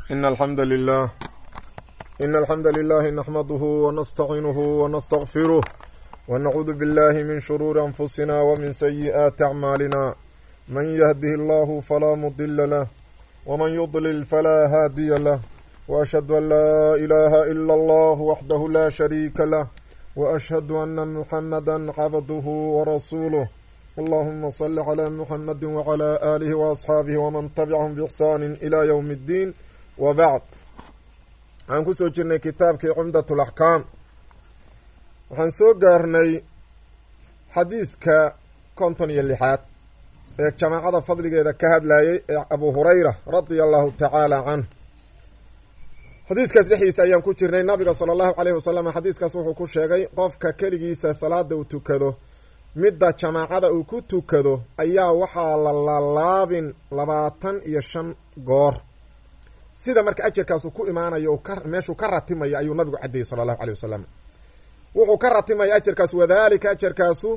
إن الحمد لله إن الحمد لله نحمده ونستعينه ونستغفره ونعوذ بالله من شرور أنفسنا ومن سيئات أعمالنا من يهده الله فلا مضل له ومن يضلل فلا هادي له وأشهد أن لا إله إلا الله وحده لا شريك له وأشهد أن محمدا عبده ورسوله اللهم صل على محمد وعلى آله وأصحاabه وman تبعهم بإحsان إلى yوم الdين وبعd waxaan kusoo jirnay kitaabkii cumdaة الأحكاam waxaan soo gaarnay xadiidka konton iyo lixaad ee jamaacada fadligeeda ka hadlayay ee abu hurayra radia allahu tacaala canh xadiiskaas dhexdiisa ayaan ku jirnay nabiga salى الlahu عalيه wasalam xadiiskaas wuxuu ku sheegay qofka keligiisa salaada uu tukado midda jamaacada uu ku tukado ayaa waxaa la laalaabin labaatan iyo shan goor sida marka ajarkaasu ku imaanayo meeshuu ka ratimayo ayuu nabigu caddeeyey sala allahu aley wasalam wuxuu ka ratimaya ajarkaasu wadalika ajarkaasu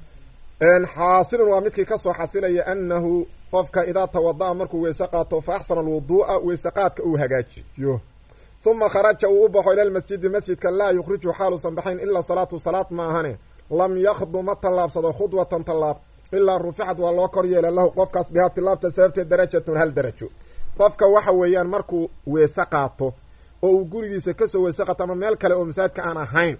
xaasilun waa midkii kasoo xasilaya anahu qofka idaa tawada-a markuu weyse qaato fa axsana alwuduu'a weyse qaadka uu hagaajiyo huma kharaja uu u baxo ila lmasjidi masjidka laa yukhriju xaaluusan baxayn ilaa salaatu salaad ma ahane lam yakdu ma tallaabsado khudwatan tallaab ilaa ruficad waa loo kor yeela lahu qofkaas bihaa tilaabta sababteed darajatun hal darajo qofka waxa weeyaan markuu weese qaato oo uu gurigiisa kasoo weese qaato ama meel kale oo masaajidka aan ahayn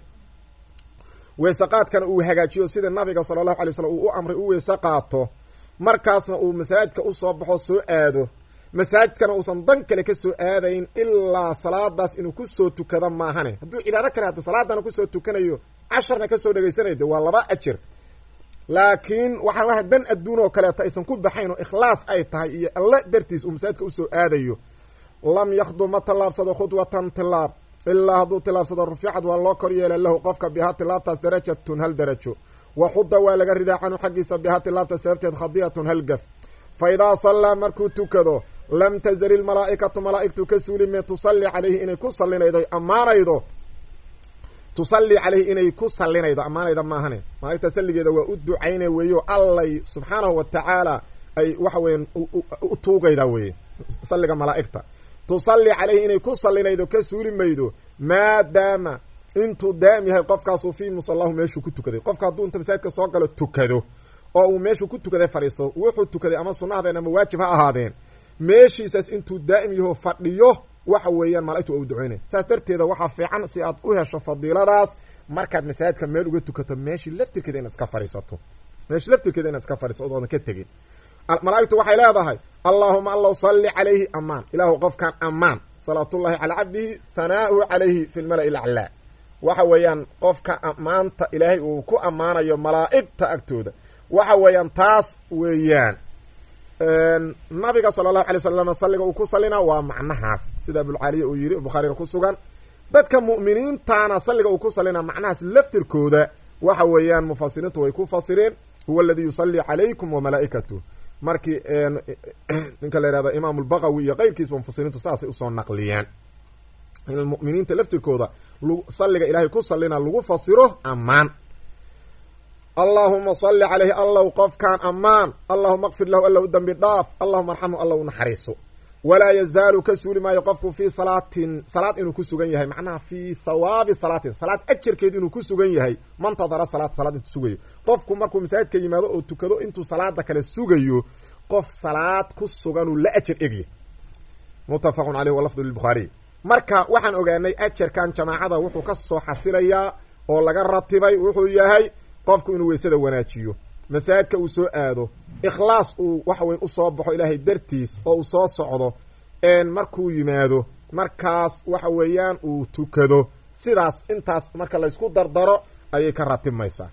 weese qaadkana uu hagaajiyo sida nabiga sala allahu alay slam uu u amray u weese qaato markaasna uu masaajidka usoo baxo soo aado masaajidkana uusan dan kale kasoo aadayn ilaa salaadaas inuu kusoo tukado maahane hadduu cibaado kale hadda salaadana kusoo tukanayo casharna kasoo dhegaysanay de waa laba ajir laakiin waxaa waha dan adduun oo kaleeto aysan ku baxayn oo ikhlaas ay tahay iyo alle dartiis uu masaajidka usoo aadayo lam yakhdu ma tallaabsado khudwatan tilaab ilaa hadduu tilaabsado ruficad waa loo kor yeela lahu qofka bihaa tilaabtaas darajatun hal darajo wa xuda waa laga ridaa canhu xaggiisa bihaa tilaabta sababteed khadiyatun hal gaf fa idaa sallaa markuu tukado lam tazali lmalaa'ikatu malaa'igtu ka suulime tusalli calayhi inay ku sallinaydo ammaanaydo tusalli caleyhi inay ku sallinaydo ammaanayda maahane malaigta salligeeda waa u ducayna weeyo allay subxaanahu wa tacaala ay waxa weeyaan u tuugayda weeye salliga malaa'igta tusalli caleyhi inay ku sallinaydo ka suuli maydo maadaama intuu daa'im yahay qofkaasu fii musallahu meeshuu ku tukaday qofka hadduu inta masaajidka soo galo tukado oo uu meeshuu ku tukaday fadhiisto wuxuu tukaday ama sunna hadeen ama waajib ha ahaadeen meeshiisaas intuu daa'im yaho fadhiyo waxa weeyaan mala'igtu waa u duceynaya saas darteeda waxaa fiican si aad u hesho fadiiladaas markaad masaajidka meel uga tukato meeshii laftirkeeda inaad iska fadhiisato meeshii laftirkeeda inaad iska fadhiisato oodan ka tegin malaa'igtu waxay leedahay allaahuma allow salli calayhi amaan ilaahu qofkan amaan salaatullahi calaa cabdihi hanaa'uhu calayhi fi lmala'i laclaa waxa weeyaan qofka ammaanta ilaahay uu ku ammaanayo malaa'igta agtooda waxa weeyaan taas weeyaan nabiga sala allahu alay wasalam salliga uu ku sallina waa macnahaas sida abulcaaliya uu yidhi bukhaariga ku sugan dadka mu'miniintana salliga uu ku sallina macnahaas laftirkooda waxa weeyaan mufasiriintu way ku fasireen huwa aladii yusallii calaykum wamalaa'ikatuh markii ninka la yihahdo imaamu lbaqawi iyo keyrkiisba mufasiriintu saasay usoo naqliyeen in muminiinta laftirkooda salliga ilaahay ku sallina lagu fasiro ammaan allaahuma salli caleyhi allow qofkaan ammaan allahuma kfir lahu alla u dembi dhaaf allahuma arxamhu alla u naxariiso walaa yazaalu ka suuli maayo qofku fii salaatin salaad inuu ku sugan yahay macnaha fii thawaabi salaatin salaad ajarkeed inuu ku sugan yahay mantadara salaat salaad intuu sugayo qofku markuu masaajidka yimaado oo tukado intuu salaada kale sugayo qof salaad ku suganuu la ajar egya muttafaqun caleyh walafdu lilbukhaariy marka waxaan ogaanay ajarkan jamaacada wuxuu ka soo xasilayaa oo laga ratibay wuxuu yahay qofku inuu weysada wanaajiyo masaajidka uu soo aado ikhlaas uu waxa weyn usoo baxo ilaahay dartiis oo uu soo socdo markuu yimaado markaas waxa weeyaan uu tukado sidaas intaas marka laysku dardaro ayay ka ratibmaysaa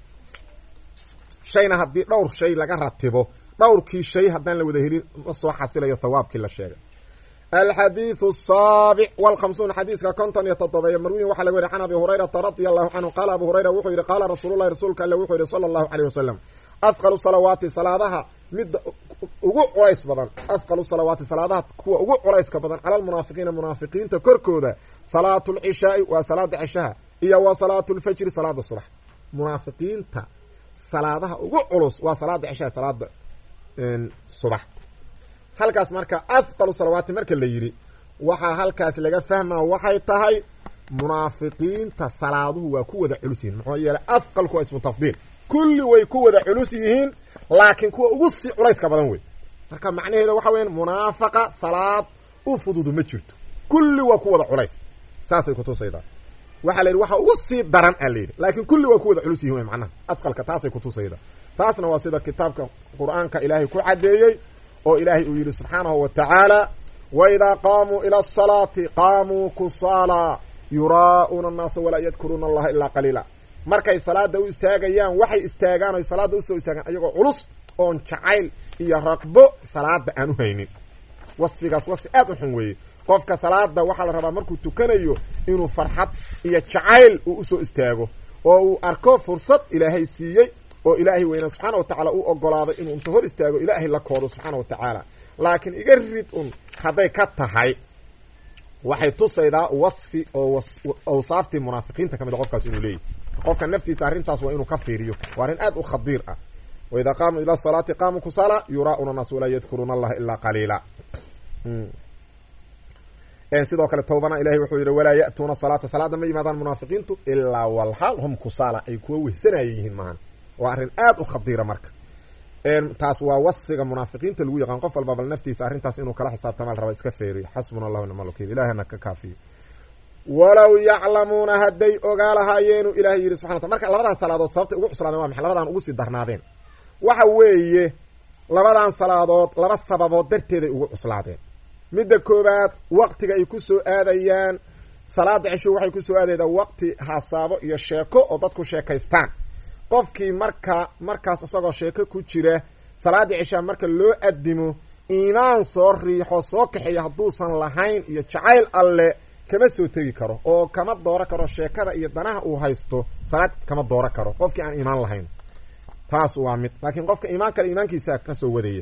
shayna haddii dhowr shay laga ratibo dhowrkii shay haddaan la wada helin ma soo xasilayo thawaabkii la sheegay alxadiidu asaabic walkhamsuun xadiiska konton iyo toddobeeya marwiyin waxaa laga weriy can abi hurayrata radia allahu canhu qaala abu hurayra wuxuu yidhi qaala rasuululahi rasuulka alle wuxuu yihi sala allahu caleyh wasalam ahqalu salawaati salaadaha midda ugu culays badan ahqalu salawaati salaadaha kuwa ugu culayska badan cala almunaafiqiina munaafiqiinta korkooda salaatu lcishaai waa salaada cishaha iyo wa salaatu lfajri salaada subax munaafiqiinta salaadaha ugu culus waa salaada cishaha salaada subax halkaas marka afqalu salawaati marka la yidhi waxaa halkaas laga fahmaa waxay tahay munaafiqiinta salaaduhu waa ku wada culus yihiin maxaa yeeley afqalku waa ismu tafdiil kulli way ku wada culus yihiin laakiin kuwa ugu sii culayska badan wey marka macnaheeda waxa weyan munaafaqa salaad u fududu ma jirto kulli waa ku wada culays saasay kutusaydaa waxaa la yidhi waxa ugu sii daran a layidhi laakiin kulli waa ku wada culus yihin wey macnaha afqalka taasay kutusaydaa taasna waa sida kitaabka qur-aanka ilaahay ku caddeeyey oo ilaahay uu yidhi subxaanahu wa tacaala waidaa qaamuu ila asalaati qaamuu kusaala yuraa'uuna annaasa walaa yadkuruuna allaha ilaa qaliila markay salaada u istaagayaan waxay istaagaan oy salaada usoo istaagaan ayagoo culus oon jacayl iyo raqbo salaada aan u haynin wasfigaas wasfi aad u xun weeye qofka salaada waxaa la rabaa markuu tukanayo inuu farxad iyo jacayl uu usoo istaago oo uu arko fursad ilaahay siiyey oo ilaahay weyna subxaana wa tacaala u ogolaaday inuu inta hor istaago ilaahay la koodo subxaana wa tacaala laakiin iga rid un hadday ka tahay waxay tusaydaa wasfi oo awsaaftii munaafiqiinta ka mid a qofkaas inuu leeyahy qofka naftiisa arrintaas waa inuu ka fiiriyo waa arrin aad u khadiir ah waidaa qaamuu ila salaati qaamuu kusala yuraa'una naas walaa yadkuruuna allaha ilaa qaliila sidoo kale towbana ilahay wuxuu yidhi walaa ya'tuuna salaata salaada ma yimaadaan munaafiqiintu ilaa walxaal hum kusaala ay kuwa wehsanaya yihiin maahan waa arrin aad u khadiira marka taas waa wasfiga munaafiqiinta lagu yaqaan qof walba bal naftiisa arrintaas inuu kala xisaabtamaa la raba iska feeriyo xasbuna allahu nicma alwakiil ilahana ka kaafiyo walow yaclamuuna hadday ogaa lahaayeenu ilahay yidhi subxana wata marka labadan salaadood sababtay ugu cuslaadeen waa maxay labadan ugu sii darnaadeen waxa weeye labadan salaadood laba sababood darteeday ugu cuslaadeen midda koowaad waqtiga ay ku soo aadayaan salaada cesho waxay ku soo aadaydaa waqti hasaabo iyo sheeko oo dadku sheekaystaan qofkii marka markaas isagoo sheeko ku jira salaada ceshaa marka loo adimo iimaan soo riixo soo kaxeeya hadduusan lahayn iyo jacayl alle kama soo tegi karo oo kama dooro karo sheekada iyo danaha uu haysto salaad kama dooro karo qofkii aan iimaan lahayn taas waa mid laakiin qofka iimaan kale iimaankiisa kasoo wadaya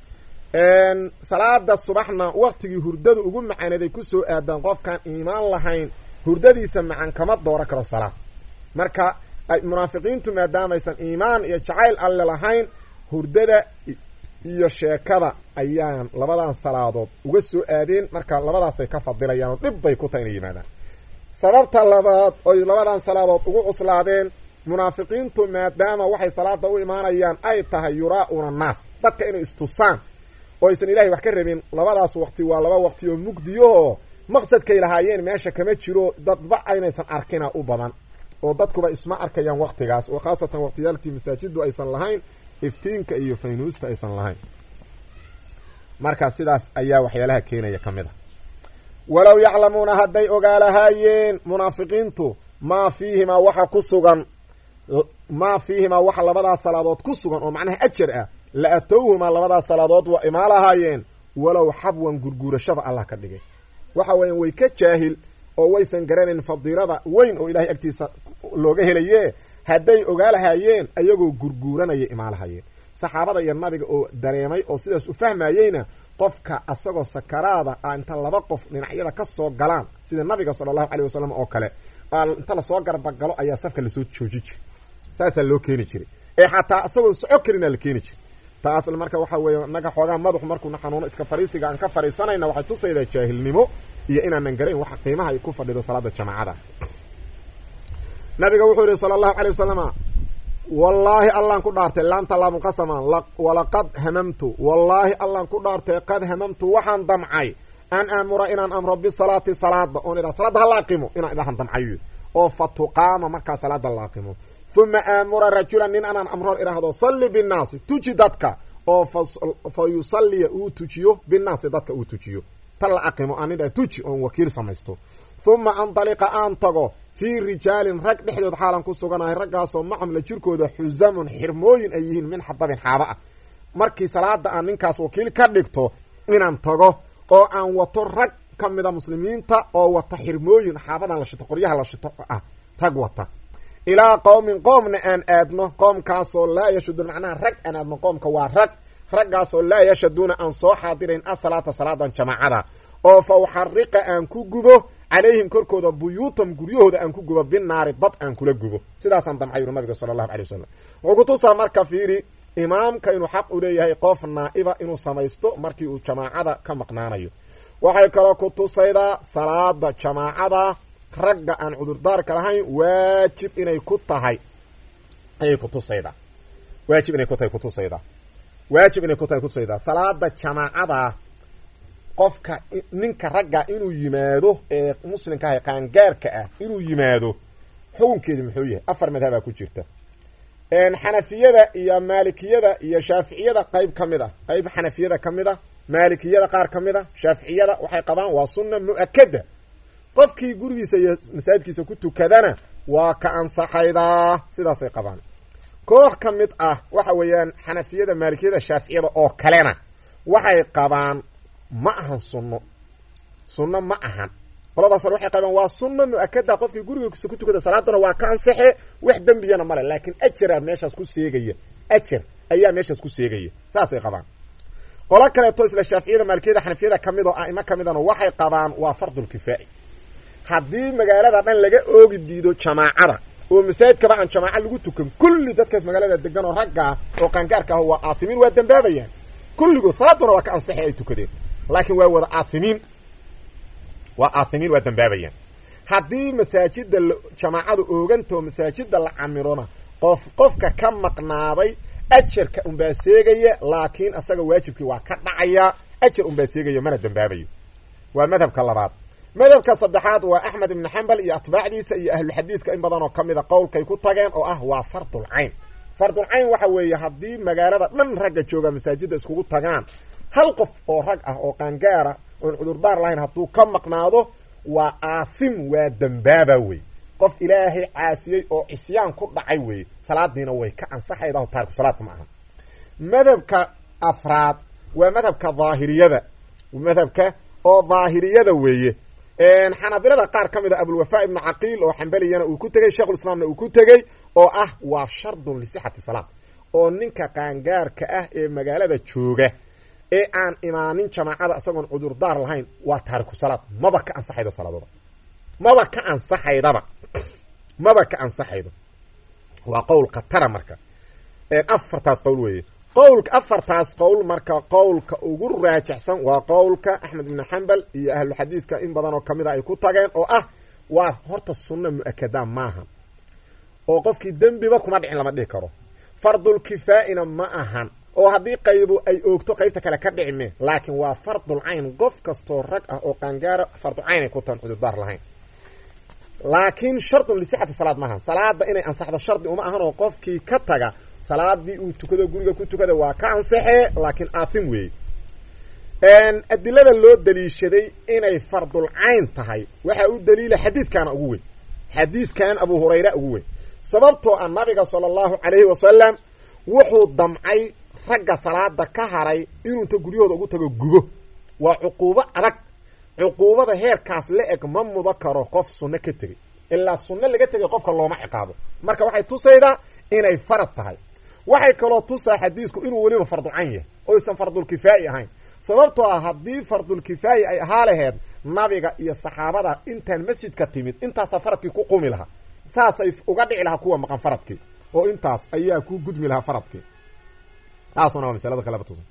salaada subaxna waqtigii hurdadu ugu macaaneeday kusoo aadaan qofkaan iimaan lahayn hurdadiisa macan kama dooro karo salaad marka munaafiqiintu maadaamaysan iimaan iyo jacayl alle lahayn hurdada iyo sheekada ayaan labadan salaadood uga soo aadeen marka labadaasay ka fadilayaan oo dhib bay ku tahay inay yimaadaan sababta labaad oy labadan salaadood ugu cuslaadeen munaafiqiintu maadaama waxay salaada u imaanayaan ay tahay yuraa-una naas dadka inay istusaan oo aysan ilaahay wax ka rabin labadaas waqti waa laba waqti oo mugdiyahoo maqsadkay lahaayeen meesha kama jiro dadba aynaysan arkina u badan oo dadkuba isma arkayaan waqtigaas oo khaasatan waqtiyaalkii masaajidu aysan lahayn iftiinka iyo faynuusta aysan lahayn marka sidaas ayaa waxyaalaha keenaya ka mid a walow yaclamuuna hadday ogaalahaayeen munaafiqiintu maa fiihimaa waxa ku sugan maa fiihimaa waxa labadaas salaadood ku sugan oo macnaha ajar ah la atowhumaa labadaas salaadood waa imaalahaayeen walow xabwan gurguurashaba allah ka dhigay waxa weeyaan way ka jaahil oo waysan garanayn fadiilada weyn oo ilahay agtiisa looga helaye hadday ogaalahaayeen ayagoo gurguuranaya imaalahayeen saxaabada iyo nabiga oo dareemay oo sidaas u fahmayeyna qofka asagoo sakaraada a inta laba qof dhinacyada ka soo galaan sida nabiga sala allahu caleyh wasalam oo kale aa inta lasoo garbagalo ayaa safka lasoo jooji jiray saasaa loo keeni jiray ee xataa isagoon soco karinaa la keeni jiray taas marka waxa weeye naga xoogaa madaxu markuuna xanuuno iska fariisiga aan ka fariisanayna waxay tusaydaa jaahilnimo iyo inaanan garayn waxa qiimaha ay ku fadhido salaada jamaacada nabiga wuxuu yihi sala allahu calay wasalama wallaahi allaan ku dhaartay laanta laamuqasama walaqad hamamtu wallaahi allaan ku dhaartay qad hamamtu waxaan damcay an aamura inaan amro bisalaati salaada oon idha salaada ha laaqimo inaan idhahan damcayo oo fa tuqaama markaa salaada laaqimo uma aamura rajulan nin anaan amroon idhaahdo salli binnaasi tuji dadka oo fa yusalliya uu tujiyo binnaasi dadka uu tujiyo ta la aqimo aan idha tuji oon wakiil samaysto uma andaliqa aan tago fii rijaalin rag dhexdood xaalan ku suganahay raggaasoo macam la jirkooda xusamun xirmooyin ay yihiin min xadabin xaaba ah markii salaada aan ninkaas wakiil ka dhigto inaan tago oo aan wato rag ka mida muslimiinta oo wata xirmooyin xaabadan la shito qoryaha la shito ah rag wata ilaa qowmin qoomna aan aadno qoomkaasoo laa yashuduun macnaha rag aan aadno qoomka waa rag raggaasoo laa yashaduuna aan soo xaadirayn asalaata salaadan jamaacada oo fa uxariqa aan ku gubo calayhim korkooda buyuutam guryahooda aan ku gubo binaari dab aan kula gubo sidaasaan damcay yuri nabiga sala allahu alay wasalam wuxuu kutusaa marka fiiri imaamka inuu xaq u leeyahay qof naa'iba inuu samaysto markii uu jamaacada ka maqnaanayo waxay kaloo ku tusaydaa salaada jamaacada ragga aan cudurdaarka lahayn waajib inay ku tahay ayay kutusaydaa waajib inay ku tahay kutusaydaa waajib inay ku tahay kutusaydaa salaada jamaacada qofka ninka ragga inuu yimaado ee muslimka ah ee qaangaarka ah inuu yimaado xukunkeedu muxuu yahay afar madhabaa ku jirta xanafiyada iyo maalikiyada iyo shaaficiyada qayb ka mid a qayb xanafiyada ka mid a maalikiyada qaar ka mid a shaaficiyada waxay qabaan waa sunna mu-akada qofkii gurigiisa iyo masaajidkiisa ku tukadana waa ka ansaxaydaa sidaasay qabaan koox ka mid ah waxa weeyaan xanafiyada maalikiyada shaaficiyada oo kalena waxay qabaan ma ahan sunno sunno ma ahan qoladaas hore waxay qabaan waa sunna mu-akada qofkii gurigiisa ku tukada salaadana waa ka ansaxe wax dembiyana male laakiin ajaraa meeshaas ku seegaya ajar ayaa meeshaas ku seegaya saasay qabaan qolo kaleeto isla shaaficiyada maalikiyada xanafiyada ka mid oo a'imo ka midana waxay qabaan waa fardulkifaa'i haddii magaalada dhan laga oogi diido jamaacada oo masaajidkaba aan jamaaca lagu tukan kulli dadkaas magaalada degan oo ragga ah oo qaangaarka ah waa aahimiin waa dambaabayaan kulligood salaaduna waa ka ansaxi ay tukadeen laakiin waa wada aahimiin waa aahimiin waa dambaabayaan haddii masaajida jamaacadu oogantao masaajida la camirona qof qofka ka maqnaaday ajarka unbaa seegaya laakiin asaga waajibkii waa ka dhacaya ajar unbaa seegaya mana dambaabayo waa madhabka labaad madhabka saddexaad waa axmed ibnu xambal iyo atbaacdiisa iyo ahluxadiidka in badan oo ka mida qowlkay ku tageen oo ah waa fardul cayn fardul cayn waxa weeye haddii magaalada dhan ragga jooga masaajidda iskugu tagaan hal qof oo rag ah oo qaangaara oon cudurdaar lahayn hadduu ka maqnaado waa aafim waa dambaaba wey qof ilaahay caasiyey oo cisyaan ku dhacay weeye salaadiina way ka ansaxaydaho taariku salaadka ma aha madhabka afraad waa madhabka daahiriyada madhabka oo daahiriyada weeye xanaabilada qaar ka mid a abulwafaa ibnu caqiil oo xambaliyana uu ku tegey sheikhulislaamna uu ku tegey oo ah waa shardun lisixati salaad oo ninka qaangaarka ah ee magaalada jooga ee aan imaanin jamaacada isagoon cudurdaar lahayn waa taariku salaad maba ka ansaxaydo salaadoba maba ka ansaxaydaba maba ka ansaxaydo waa qowl khatara marka afartaas qowl weeye qowlka afartaas qowl marka qowlka ugu raajixsan waa qowlka axmed ibnu xambal iyo ahlu xadiidka in badan oo kamid a ay ku tageen oo ah waa horta sunna mu-akada maaha oo qofkii dembiba kuma dhicin lama dhihi karo fardul kifaa'ina ma ahan oo haddii qaybu ay oogto qaybta kale ka dhici me laakiin waa fardul cayn qof kastoo rag ah oo qaangaara fardu cayn ay ku tahan cudurdaar lahayn laakiin shardun lisixati salaad maahan salaada inay ansaxdo shardi uma ahan oo qofkii ka taga salaadii uu tukado guriga ku tukada waa ka ansaxee laakiin aathim weeye adilada loo daliishaday inay fardul cayn tahay waxaa u daliila xadiidkaana ugu weyn xadiidkan abu hurayra ugu weyn sababtoo ah nabiga sala allahu calayhi wasalam wuxuu damcay ragga salaada ka haray inuu inta guryahooda ugu tago gubo waa cuquubo adag cuquubada heerkaas la eg ma mudo karo qof sunno ka tegey ilaa sunno laga tegay qofka looma ciqaabo marka waxay tusaydaa inay farad tahay waxay kaloo tusaa xadiisku inuu weliba farducayn yahay oysan fardulkifaa'i ahayn sababtoo ah haddii fardulkifaa'i ay ahaa laheed nabiga iyo saxaabada intaan masjidka timid intaasaa faradkii ku qumi lahaa saasay uga dhici lahaa kuwa maqan faradkii oo intaas ayaa ku gudmi lahaa faradkii taasuna waa masalada kaleba tusa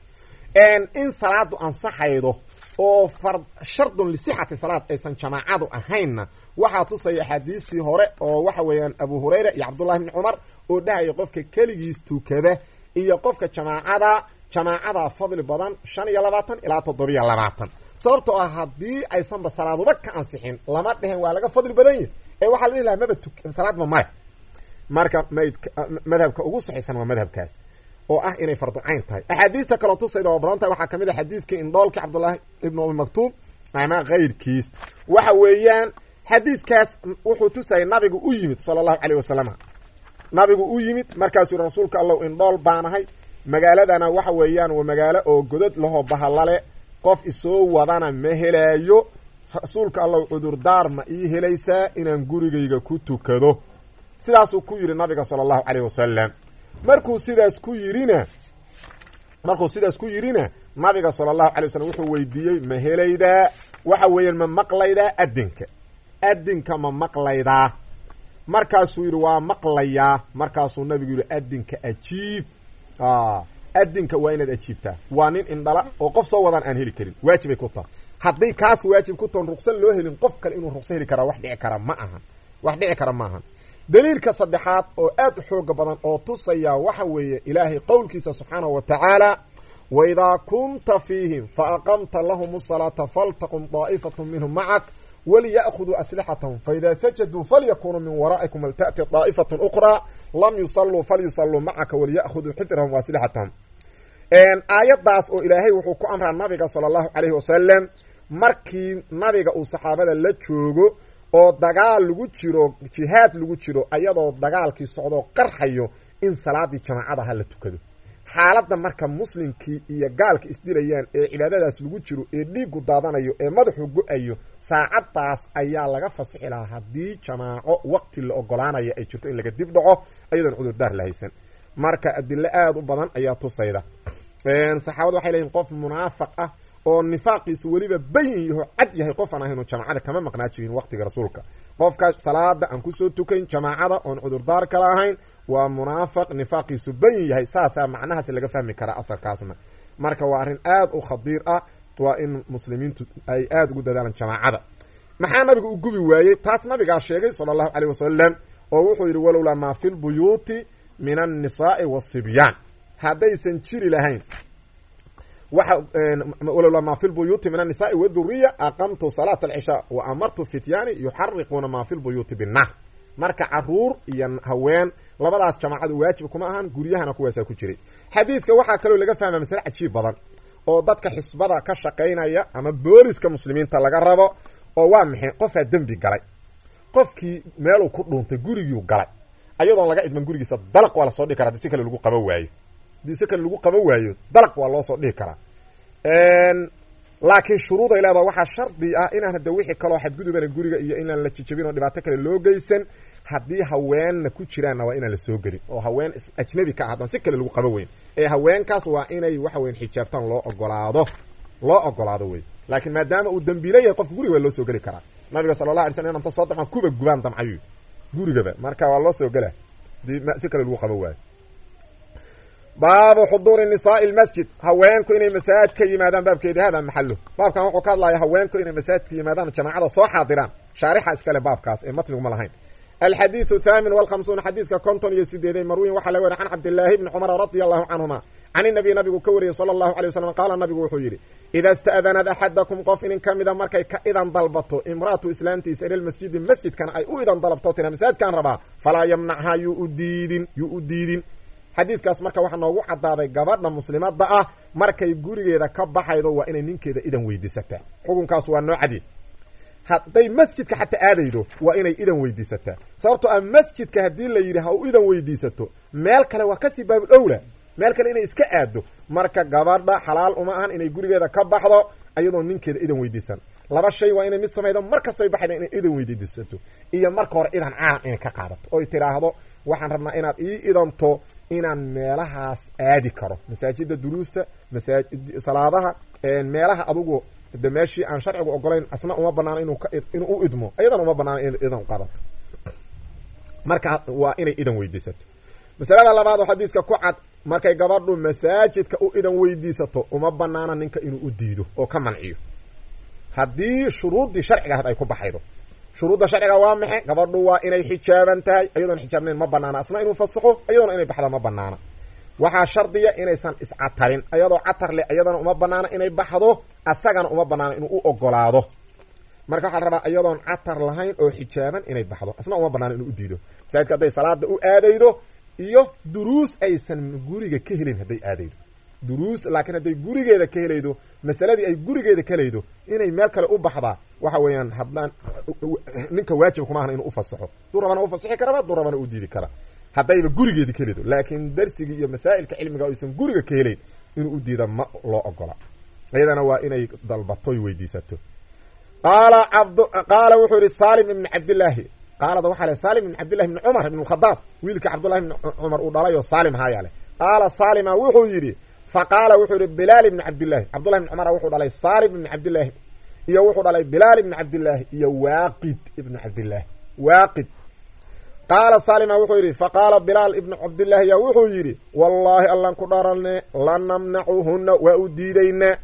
in salaadu ansaxaydo oo far shardun lisixati salaad aysan jamaacadu ahaynna waxaa tusaya axaadiistii hore oo waxa weeyaan abu hurayra iyo cabdullahi bni cumar oo dhahaya qofka keligiis tukada iyo qofka jamaacada jamaacada fadli badan shan iyo labaatan ilaa toddobiyo labaatan sababtoo ah haddii aysanba salaaduba ka ansixin lama dhehen waa laga fadli badan yahy ee waxaa la dhihi lahaa maba tuk salaadba male marka madhabka ugu saxiisan waa madhabkaas oo ah inay farducayn tahay axaadiista kaloo tusayda waa badan tahay waxaa kamid a xadiidkii indhoolkii cabdullaahi ibnu umi maktuub ama keyrkiis waxa weeyaan xadiidkaas wuxuu tusayay nabigu u yimid sala allahu caleyh wasalam nabigu u yimid markaasuu yihi rasuulka allow indhool baanahay magaaladana waxa weeyaan waa magaalo oo godod lahoo bahalale qof isoo wadana ma helaayo rasuulka allow cudurdaar ma ii helaysaa inaan gurigayga ku tukado sidaasuu ku yidhi nabiga sala allahu caleyh wasalam markuu sidaas ku yidhina markuu sidaas ku yidhina nabiga sala allahu alay wasalam wuxuu weydiiyey ma helaydaa waxa weeyaan ma maqlaydaa adinka adinka ma maqlaydaa markaasuu yidhi waa maqlayaa markaasuu nabigu yidhi adinka ajiib adinka waa inaad ajiibtaa waa nin indhala oo qof soo wadaan aan heli karin waajibay ku taha hadday kaas waajib ku toon ruqso loo helin qof kale inuu ruqso heli karaa wax dhici kara ma ahan wax dhici kara ma ahan daliilka saddexaad oo aad u xooga badan oo tusaya waxa weeye ilaahay qowlkiisa subxaanahu wa tacaala waidaa kunta fiihim faaqamta lahum asalaata faltaqum daa'ifatu minhum macak waliya'khuduu aslixatahum faidaa sajaduu falyakunuu min waraa'ikum walta'ti daa'ifatu ukhraa lam yusalluu falyusalluu macaka waliya'khuduu xidrahum waaslixatahum aayaddaas oo ilaahay wuxuu ku amraa nabiga sala allahu calayhi wasalam markii nabiga uu saxaabada la joogo oo dagaal lagu jiro jihaad lagu jiro ayadoo dagaalkii socdoo qarxayo in salaadii jamaacada ha la tukado xaaladda marka muslimkii iyo gaalka isdilayaan ee cibaadadaas lagu jiro ee dhiigu daadanayo ee madaxu go-ayo saacaddaas ayaa laga fasixi lahaa haddii jamaaco waqti la ogolaanaya ay jirto in laga dib dhaco ayadoon cudurdaar la haysan marka adilo aada u badan ayaa tusayda saxaabadu waxay leeyihin qof munaafaq ah oo nifaaqiisa weliba bayin yaho cad yahay qof aan ahaynu jamaacada kama maqnaa jirin waqtiga rasuulka qofka salaada aan kusoo tukayn jamaacada oon cudurdaar kala ahayn waa munaafaq nifaaqiisu bayin yahay saasaa macnahaas laga fahmi karaa afarkaasna marka waa arrin aada u khadiir ah waa in muslimiintu ay aada ugu dadaalaan jamaacada maxaa nabiga u gubi waayey taas nabigaa sheegay sala allahu caleyh wasalam oo wuxuu yidhi walowlaa maa fi lbuyuuti min annisaai wasibyaan haddaysan jiri lahayn waxa walowlaa maa fi lbuyuuti min annisaai waduriya aqamtu salaata alcishaa wa amartu fityaani yuxariquuna maa fi lbuyuuti binnaar marka caruur iyo haween labadaas jamaacadu waajib kuma ahan guryahana kuwaasaa ku jiray xadiidka waxaa kaloo laga fahmaa masale cajiib badan oo dadka xisbada ka shaqaynaya ama booliska muslimiinta laga rabo oo waa maxay qofaa dembi galay qofkii meeluu ku dhuuntay gurigiu galay ayadoon laga idman gurigiisa dalaq waa lasoo dhihi kara hadii si kale lagu qaba waayo hadii si kale lagu qaba waayo dalaq waa loo soo dhihi karaa laakiin shuruuday leedaha waxaa shardi ah inaan hada wixii kaloo xadgudubana guriga iyo inaan la jijabin oo dhibaato kale loo geysan haddii haweenna ku jiraanna waa inaan la soo gelin oo haween ajnabi ka ah haddaan si kale lagu qaba weyn ee haweenkaas waa inay waxa weyn xijaabtaan loo ogolaado loo ogolaado wey laakiin maadaama uu dambiila yahay qofka guriga waa loo soo geli karaa nabiga sala allah alay slam inanta soo damaan kuba gubaan damcayu gurigaba marka waa loo soo gela hadii si kale lagu qaba waayo baabu xuduuri nisaai lmasjid haweenku inay masaajid ka yimaadaan baabkeedi hada maxalo baabkan wuxuu ka hadlaya haweenku inay masaajid ka yimaadaan jamaacada soo xaadiraan shaarixa iskale baabkaas ee matniguma lahayn alxadiidu thaamin walkhamsuuna xadiiska konton iyo sideeday marwiin waxaa laga wari can cabdillaahi bni cumara radia allahu canhuma can inabiy nabigu ka wariyey sala allahu alay wasalam qaala nabigu wuxuu yidhi ida sta'danad axadakum qof inin ka mida markay ka idan dalbato imraatu islaantiisa ila lmasjidi masjidkana ay u idan dalabto tira masaajidkaan rabaa falaa yamnachaa yuu u diidin yuu u diidin xadiiskaas marka waxaa noogu cadaaday gabadha muslimadda ah markay gurigeeda ka baxaydo waa inay ninkeeda idan weydiisataa xukunkaas waa noocadii hadday masjidka xataa aadaydo waa inay idan weydiisataa sababtoo ah masjidka haddii la yidhi ha u idan weydiisato meel kale waa kasii baabul owla meel kale inay iska aado marka gabadha xalaal uma ahan inay gurigeeda ka baxdo ayadoo ninkeeda idan weydiisan laba shay waa inay mid samaydo mar kastay baxayda inay idan weydiisato iyo marka hore idan caan inay ka qaadato oy tidhaahdo waxaan rabnaa inaad ii idanto inaan meelahaas aadi karo masaajida duruusta masaa salaadaha meelaha adugu de meeshii aan sharcigu ogolayn asna uma banaano inu inuu u idmo ayadana uma banaano in idan qaadato marka waa inay idan weydiisato masalada labaad oo xadiiska ku cad markay gabadhu masaajidka u idan weydiisato uma banaana ninka inuu u diido oo ka manciyo haddii shuruuddii sharciga ahayd ay ku baxaydo shuruudda sharciga waa maxe gabadhu waa inay xijaaban tahay ayadoon xijaabnayn ma banaana asna inuu fasaxo ayadoona inay baxda ma banaana waxaa shardiya inaysan iscatarin ayadoo catar leh ayadana uma banaana inay baxdo asagana uma banaana inuu u ogolaado marka waxaa la rabaa iyadoon catar lahayn oo xijaaban inay baxdo asna uma banaana inuu u diido masaajidka hadday salaada u aadaydo iyo duruus aysan guriga ka helin hadday aadaydo duruus laakiin hadday gurigeeda ka helaydo masaladii ay gurigeeda ka helaydo inay meel kale u baxdaa waxa weeyaan haddaan ninka waajib kuma ahan inuu ufasaxo duu rabana ufasixi karaba duu rabana u diidi kara haddayba gurigeedi ka helaydo laakiin darsigii iyo masaa'ilka cilmiga aysan guriga ka helayn inuu u diida ma loo ogola iyadana waa inay dalbatoy weydiisato qaala cabd qaala wuxuu yihi salim ibni cabdillaahi qaalada waxaa le salim ibn cabdillahi ibni cumar ibn khadaab wiilka cabdullahi ibni cumar uu dhalay oo saalim haayaa leh qaala saalima wuxuu yidhi fa qaala wuxuu yihi bilaal ibni cabdillahi cabdullahi ibni cumar wuxuu dhalay salim ibni cabdillaahi iyo wuxuu dhalay bilaal ibni cabdillaahi iyo waaqid ibni cabdillaahi waaqid qaala saalima wuxuu yidhi fa qaala bilaal ibnu cabdillaahi yaa wuxuu yidhi wallaahi allan ku dharanne lanamnacuhunna waa u diidaynaa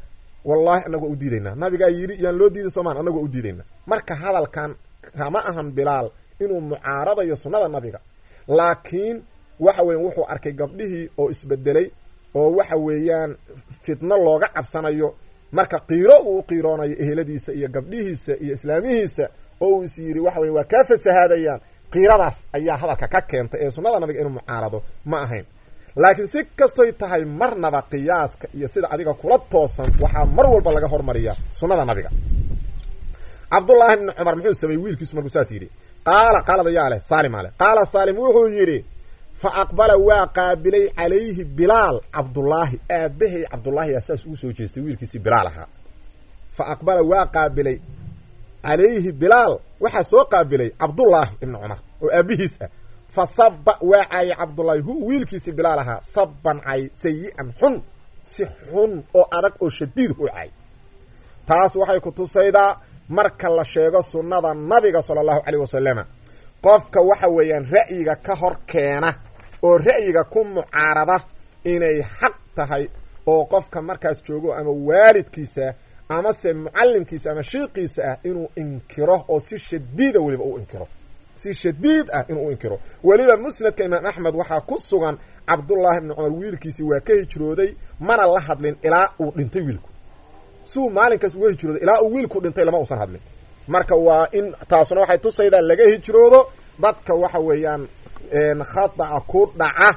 wallahi anagu waa u diidaynaa nabigaa yidhi yaan loo diiday soomaan anagu waa u diidaynaa marka hadalkan kama ahan bilaal inuu mucaaradayo sunnada nabiga laakiin waxa weyan wuxuu arkay gabdhihii oo isbedelay oo waxa weeyaan fitno looga cabsanayo marka qiiro uu u qiiroonayo eheladiisa iyo gabdhihiisa iyo islaamihiisa oo uu is yidhi waxa weya waa kaa fasahaadayaan qiiradaas ayaa hadalka ka keentay ee sunnada nabiga inuu mucaarado ma ahayn laakiin si kastoy tahay marnaba qiyaaska iyo sida adiga kula toosan waxaa mar walba laga hormariyaa sunnada nabiga cabdullaahi bni cumar muxuu sameeyey wiilkiisu markuu saas yidhi qaala qaalada yaa leh saalimaa leh qaala saalim wuxuu yidhi fa aqbala waa qaabilay calayhi bilaal cabdullaahi aabahay cabdullaahi yaa saas ugu soo jeestay wiilkiisii bilaal ahaa fa aqbala waa qaabilay calayhi bilaal waxaa soo qaabilay cabdullaahi ibni cumar oo aabihiis ah fa saba waa caayay cabdullaahi hu wiilkiisii bilaal ahaa saban cay sayi-an xun si xun oo adag oo shadiid u cay taas waxay ku tusaydaa marka la sheego sunnada nabiga sala allahu caleyh wasalama qofka waxa weeyaan ra'yiga ka hor keena oo ra'yiga ku mucaarada inay xaq tahay oo qofka markaas joogo ama waalidkiisa amase mucallimkiisa ama shiiqiisa ah inuu inkiro oo si shadiida weliba u inkiro si shadiid ah inuu u inkiro weliba musnadka imaam axmed waxaa ku sugan cabdullaahi ibni cumar wiilkiisii waa ka hijrooday mana la hadlin ilaa uu dhintay wiilku siuu maalinkaas uga hijrooday ilaa uu wiilku dhintay lama uusan hadlin marka waa in taasuna waxay tusaydaa laga hijroodo dadka waxa weeyaan khada'a ku dhaca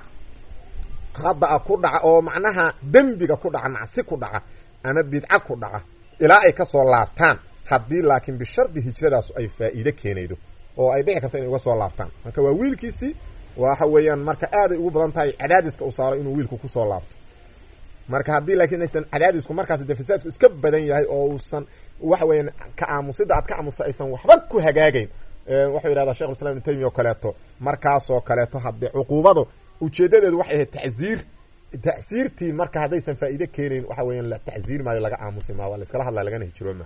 khada'a ku dhaca oo macnaha dembiga ku dhaca macsi ku dhaca ama bidca ku dhaca ilaa ay kasoo laabtaan haddii laakiin bishardi hijradaasu ay faa'iide keenaydo oo ay dhici karto inay uga soo laabtaan marka waa wiilkiisii waxa weeyaan marka aaday ugu badan tahay cadaadiska u saaro inuu wiilku kusoo laabto marka haddii laakiin aysan cadaadisku markaas de fasaadku iska badan yahay oo uusan waxa weeyaan ka aamusida aad ka aamusta aysan waxba ku hagaagayn wuxuu yidhahdaa shekh islam ibn taymiya oo kaleeto markaasoo kaleeto haddee cuquubadu ujeedadeedu waxay ahayd tacziir tacsiirtii marka haddaysan faa'iide keenayn waxa weeyaan la tacziir maayo laga aamusi maa waa la iskala hadlaa lagana hijrooma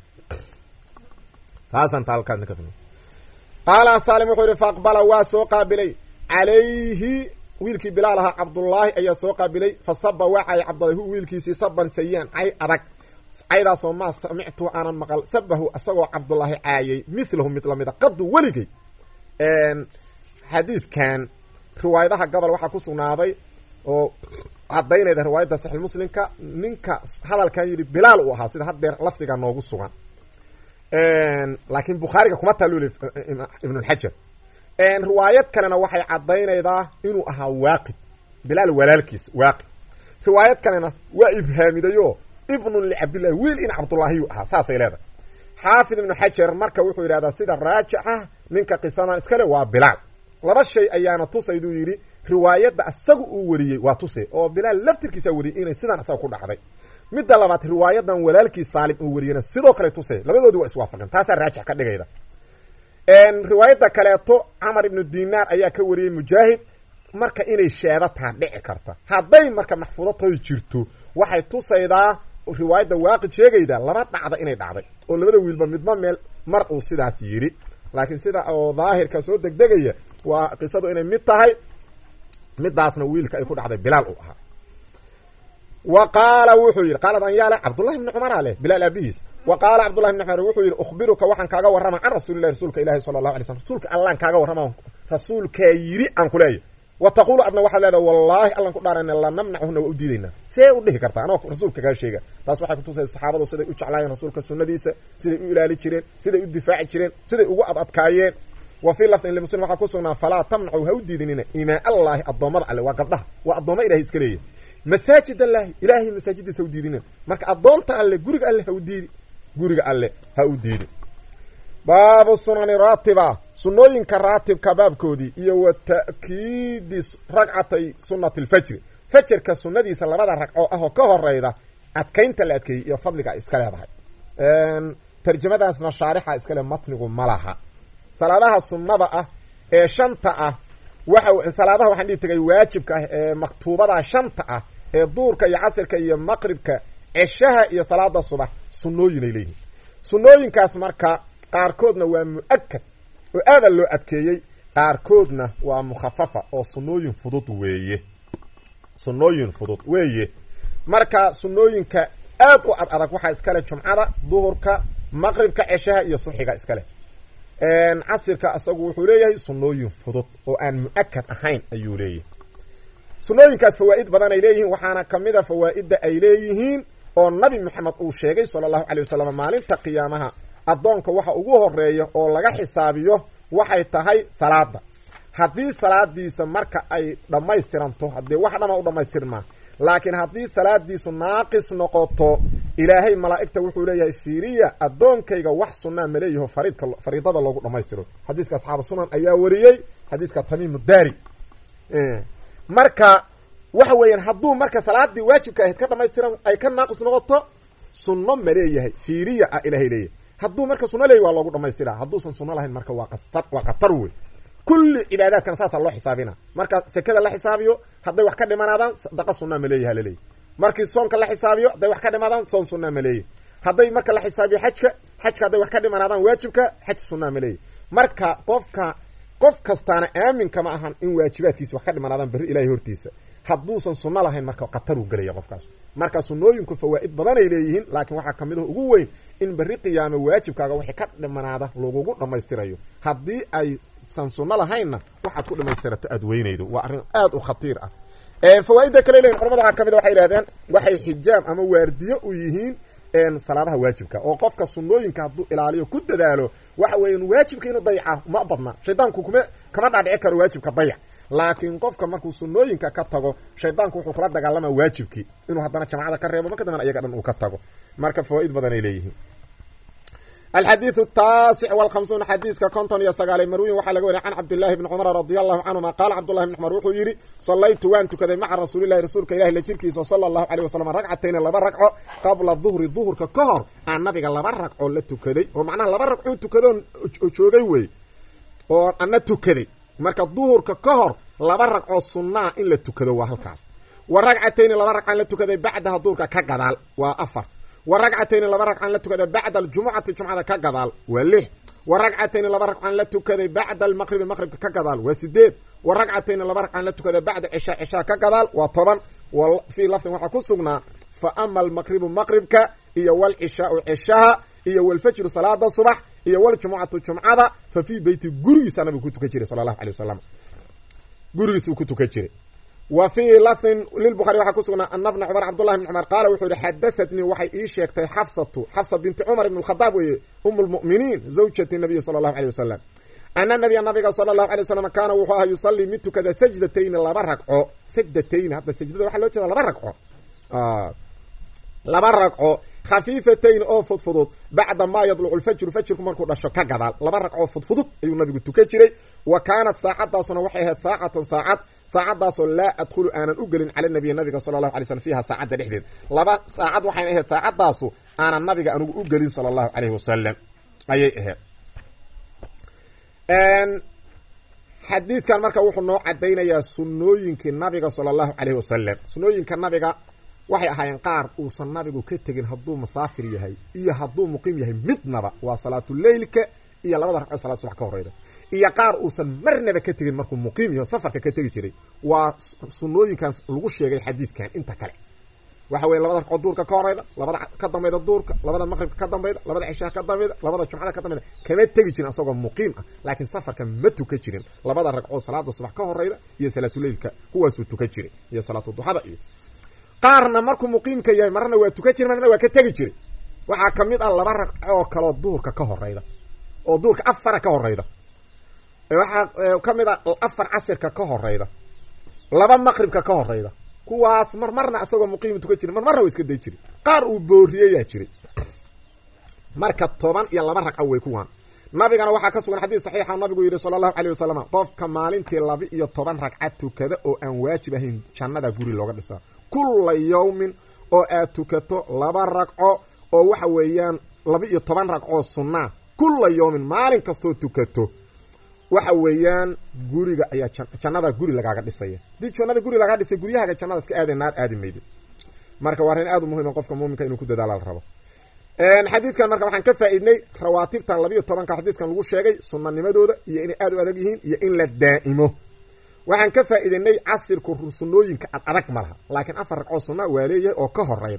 taasaan taalkaasna ka fahmay qaala saalim wuxuu yihi faaqbala waa soo qaabilay calayhi wiilkii bilaal ahaa cabdullaahi ayaa soo qaabilay fa saba waa cayay cabdullahi hu wiilkiisii saban sayi-an cay adag caydaasoo maa samictu aanan maqal sabahu isagoo cabdullaahi caayay milahu mid lamida qadu weligay xadiidkan riwaayadaha gobol waxaa ku sugnaaday oo cadaynayda riwaayadda saxiixmuslimka ninka hadalkan yidhi bilaal uu ahaa sida haddeer lafdiga noogu sugan laakiin bukhaariga kuma taaluli ibnulxajar riwaayad kalena waxay cadaynaydaa inuu ahaa waaqid bilaal walaalkiis waaqid riwaayad kalena waa ibhaamidayo ibnun licabdillahi wiil in cabdullaahiyuu ahaa saasay leedahay xaafid ibnu xajar marka wuxuu yidhahdaa sida raajixa ninka qisadan iskale waa bilaal laba shay ayaana tusayduu yidhi riwaayadda asagu uu wariyey waa tuse oo bilaal laftirkiisaa wariyey inay sidaan asaga ku dhacday midda labaad riwaayadan walaalkii saalim uu wariyena sidoo kale tuse labadoodii waa iswaafaqeen taasaa raajix ka dhigayda riwaayadda kaleeto camar ibnu dinaar ayaa ka wariyey mujaahid marka inay sheeda taa dhici karta hadday marka maxfuudatooda jirto waxay tusaydaa riwaayadda waaqid sheegayda laba dhacda inay dhacday oo labada wiilba midba meel mar uu sidaas yidhi laakiin sida oo daahirka soo degdegaya waa qisadu inay mid tahay midaasna wiilka ay ku dhacday bilaal uu ahaa wa qaala wuxuu yidhi qaalad an yaale cabdullahi bni cumara leh bilaal aabihiis wa qaala cabdullahi bni cumar wuxuu yidhi ukhbiruka waxaan kaaga warrama can rasuulillahi rasuulka ilahi sala allahu alay slm rasuulka allaan kaaga warrama rasuulkaa yidhi aan ku leeya wa taquulu adna waxaad leedaha wallaahi allan ku dhaarayna la namnachuna waa u diidaynaa see u dhihi kartaa anoo rasuulka kaa sheega taas waxay kutusaysa saxaabadu siday u jeclaayeen rasuulka sunnadiisa siday u ilaali jireen siday u difaaci jireen siday ugu ad adkaayeen wa fii lafdin limuslim waxaa ku sugnaa falaa tamnacu ha u diidinina imaa allaahi addoommada alle waa gabdhaha waa addoomma ilahay iska leeyahy masaajid allaahi ilaahay masaajidiisa ha u diidinin marka addoonta alle guriga alle ha u diidi guriga alle ha u diidi baabu sunani raatiba sunnooyinka raatibka baabkoodii iyo wa ta'kiidi ragcatay sunnati alfajri fajarka sunnadiisa labada ragcoo ah oo ka horeyda adkaynta la adkeeyey iyo fadliga ay iska leedahay tarjamadaasna shaarixa iskale matnigu ma laha salaadaha sunnada ah ee shanta ah waxa salaadaha waxaan dhihi tagay waajibka ah ee maktuubada shanta ah ee duurka iyo casirka iyo maqribka ceshaha iyo salaada subax sunnooyinay leeyihin sunnooyinkaas marka qaarkoodna waa mu-akad oo aada loo adkeeyey qaarkoodna waa mukhafafa oo sunnooyin fudud weeye sunnooyin fudud weeye marka sunnooyinka aad u ad adag waxaa iskale jumcada duhurka maqribka ceshaha iyo subxiga iskale casirka isagu wuxuu leeyahay sunnooyin fudud oo aan mu-akad ahayn ayuu leeyahay sunnooyinkaas fawaa'id badan ay leeyihiin waxaana kamid a fawaa'idda ay leeyihiin oo nabi maxamed uu sheegay sala allahu calay wasalam maalinta qiyaamaha addoonka waxa ugu horeeya oo laga xisaabiyo waxay tahay salaada haddii salaadiisa marka ay dhammaystiranto haddii wax dhama u dhammaystirmaa laakiin haddii salaadiisu naaqis noqoto ilaahay malaa'igta wuxuu leeyahay fiiriya addoonkayga wax sunnaa ma leeyaho fariidka fariidada loogu dhammaystiro xadiiska asxaabu sunan ayaa wariyey xadiiska tamiimu daari marka waxa weeyaan hadduu marka salaadii waajibka ahayd ka dhamaystiran ay ka naaqis noqoto sunno ma leeyahay fiiriya ah ilaahay leeyahay hadduu marka sunno leeyahy waa loogu dhamaystiraa hadduusan sunno lahayn marka waa qastar waa qatar wey kulli cibaadaadkana saasaa loo xisaabina marka sekada la xisaabiyo hadday wax ka dhimanaadaan sadaqa sunnaa ma leeyaha laleeyahy markii soonka la xisaabiyo hadday wax ka dhimaadaan soon sunnaa ma leeyahy hadday marka la xisaabiyo xajka xajka hadday wax ka dhimanaadaan waajibka xaj sunnaa ma leeyahy marka qofka qof kastaana aamin kama ahan in waajibaadkiisa wax ka dhimanaadaan berri ilahay hortiisa hadduusan sunno lahayn marka qataruu gelaya qofkaas marka sunnooyinku fawaa'id badanay leeyihiin laakiin waxaa kamid ah ugu weyn in berri qiyaame waajibkaaga wixii ka dhimanaada lagugu dhammaystirayo haddii aysan sunno lahaynna waxaad ku dhammaystirato aad weynaydo waa arrin aad u khatiir ah fawaaidda kale leyihin culamada waxaa kamid a waxay yihahdeen waxay xijaam ama waardiyo u yihiin salaadaha waajibka oo qofka sunnooyinka hadduu ilaaliyo ku dadaalo waxa weeyaan waajibka inuu dayaca ma badna shaydaanku kuma kama dhaadhici karo waajibka dayac laakiin qofka markuu sunnooyinka ka tago shaydaanku wuxuu kula dagaalama waajibkii inuu haddana jamacada ka reebo marka dambena iyaga dhan uu ka tago marka fawaaid badan ay leeyihiin alxadiiث الtaasic والhamsuun xadiiska konton iyo sagaale marwiyin waxaa laga wariya can cabdillaahi bni cumar radi allahu canhuma qaala cabdullahi bni cumar wuxuu yidhi sallaytu waan tukaday maca rasuulilahi rasuulka ilahi la jirkiisa sala allahu aleyh wasalam ragcatayni laba ragco qabla duhri duhurka ka hor aan nabiga laba ragco la tukaday oo macnaha laba ragcoo tukadoon joogay wey oo ana tukaday marka duhurka ka hor laba ragcoo sunnaa in la tukado waa halkaas wa ragcatayni laba ragcaan la tukaday bacdaha duhurka ka gadaal waa afar wa ragcatayni laba ragcaan la tukaday bacda aljumucati jumcada ka gadaal waa lix wa ragcatayni laba ragcaan la tukaday bacda almaqribi maqribka ka gadaal waa sideed wa ragcatayni laba ragcaan la tukaday bacda cishaa cishaa ka gadaal waa toban fii lafdin waxaa ku sugnaa fa ama almaqribu maqribka iyo walcishaau cishaha iyo walfajru salaada subax iyo waljumucatu jumcada fa fii beyti gurigiisa nabigu ku tukan jiray sala allahu alay wasalam gurigiisuu ku tukan jiray wa fii lafdin lilbukhari waxaa ku sugnaa ana bna cumar cabdullahi bn cumar qaala wuxuu yihi xadahatnii waxay ii sheegtay xafsatu xafsa binti cumar ibn khadaab weeye um lmu'miniin zawjati nabiyi sala allahu aleyh wasalam ana nabiya nabiga sala allahu alay wasalam kaana wuxuu ahaa yusallii mid tukada sajdatayni laba ragco sajdatayni hadda sajdada waxaa loo jeeda laba ragco laba ragco khafiifatayn oo fudfudud bacda maa yadlucu lfajru fajrku markuu dhasho ka gadaal laba ragcoo fudfudud ayuu nabigu tukan jiray wa kaanat saacadaasuna waxay ahayd saacatan saacad saacadaasoo laa adkhulu aanan u gelin cala nabiyi nabiga sala allahu alay slm fiiha saacadda dhexdeed laba saacad waxayna ahayd saacadaasu aanan nabiga anigu u gelin sala allahu aleyhi wasalam ayay ahayd xadiidkan marka wuxuu noo cadaynayaa sunnooyinkii nabiga sala allahu aleyhi wasalam sunnooyinka nabiga waxay ahaayeen qaar uusan nabigu ka tegin hadduu musaafir yahay iyo hadduu muqiim yahay midnaba waa salaatuleylka iyo labada ragcoo salad subax ka horeyda iyo qaar uusan marnaba ka tegin markuu muqiim yaho safarka ka tegi jiray waa sunnooyinkaas lagu sheegay xadiiskan inta kale waxa weye labada ragcoo duurka ka horeyda labada ka dambayda duurka labada maqribka ka dambayda labada cishaha ka dambayda labada jumcada ka dambayda kama tegi jirin asagoo muqiim ah laakiin safarka ma tuka jirin labada ragcoo salaada subax ka horeyda iyo salaatuleylka kuwaasuu tuka jiray iyo salaatuduxada iyo qaarna markuu muqiimka yahay marna waa tukan jira marna waa ka tegi jiray waxaa kamid ah laba ragcoo kaloo duhurka ka horeyda oo duhurka afara ka horeyda waxaa kamid a afar casirka ka horeyda laba maqribka ka horeyda kuwaas mar marna isagoo muqiima tukan jira mar marna waa iska day jiray qaar uu booriyeyaa jiray marka toban iyo laba ragco wey kuwaan nabigana waxaa ka sugan xadiis saxiixa nabigu yidhi sala allahu aleyh wasalam qofka maalintii laba iyo toban ragca tukada oo aan waajib ahayn jannada guri looga dhisaa kulla yawmin oo aad tukato laba ragco oo waxa weeyaan laba iyo toban ragcoo sunnaa kulla yawmin maalin kastoo tukato waxa weeyaan guriga ayaa jannada guri lagaaga dhisaya hadii jannada guri lagaa dhisay guryahaaga jannada iska aada naar aadi maydi marka waa arrin aad u muhim qofka muuminka inuu ku dadaala la rabo xadiidkan marka waxaan ka faa-idnay rawaatibtan labiiyo tobanka xadiiskan lagu sheegay sunanimadooda iyo inay aada u adag yihiin iyo in la daa'imo waxaan ka faa-idanay casirku sunnooyinka ad adag ma laha laakiin afar ragcoo sunna waa leeyahay oo ka horeyda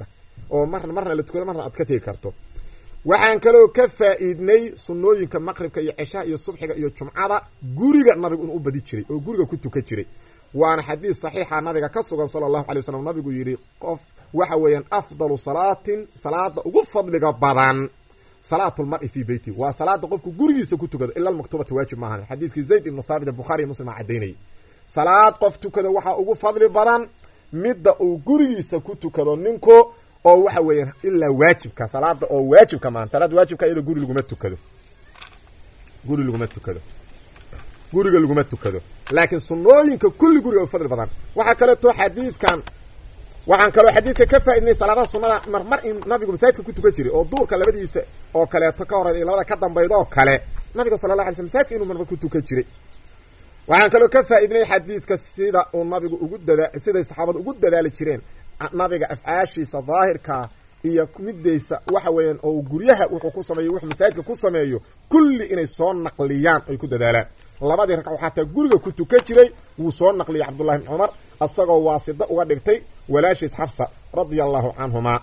oo marna marna la tukado marna aad ka tegi karto waxaan kaloo ka faa-iidnay sunnooyinka maqribka iyo ceshaha iyo subxiga iyo jumcada guriga nabigu inuu u badi jiray oo guriga ku tukan jiray waana xadiis saxiixa nabiga ka sugan sala allahu alay wasalam nabigu yidhi qof waxa weeyaan afdalu salaatin salaada ugu fadliga badan salaat lmari fii beyti waa salaada qofku gurigiisa ku tukado ila almaktubata waajib maahan xadiiskii zayd ibnu thaabit bukhari iyo muslim aa cadaynayay salaad qof tukada waxaa ugu fadli badan midda uu gurigiisa ku tukado ninku oo waxa weeyaan ilaa waajibka salaada oo waajibka maan salaada waajibka iyadoo guri laguma tukado guri laguma tukado guriga laguma tukado laakiin sunnooyinka kulli guriga u fadli badan waxaa kaleeto xadiidkan waxaan kaloo xadiidka ka faa-idnay salaadaha sunnada marmar in nabigu masaajidka ku tukan jiray oo duurka labadiisa oo kaleeto ka horeyda iyo labada ka dambayda oo kale nabiga sala la alay sl masaajidka inuu marmar ku tukan jiray waxaan kaloo ka faa-idnay xadiidka sida uu nabigu ugu dadaa siday saxaabadu ugu dadaali jireen nabiga afcaashiisa daahirka iyo midaysa waxa weeyaan oo guryaha wuxuu ku sameeyo wuxuu masaajidka ku sameeyo kulli inay soo naqliyaan ay ku dadaalaan labadii ragco xataa guriga ku tukan jiray wuu soo naqliyay cabdullahi bn cumar isagoo waasida uga dhigtay walaashiis xafsa radia allahu canhuma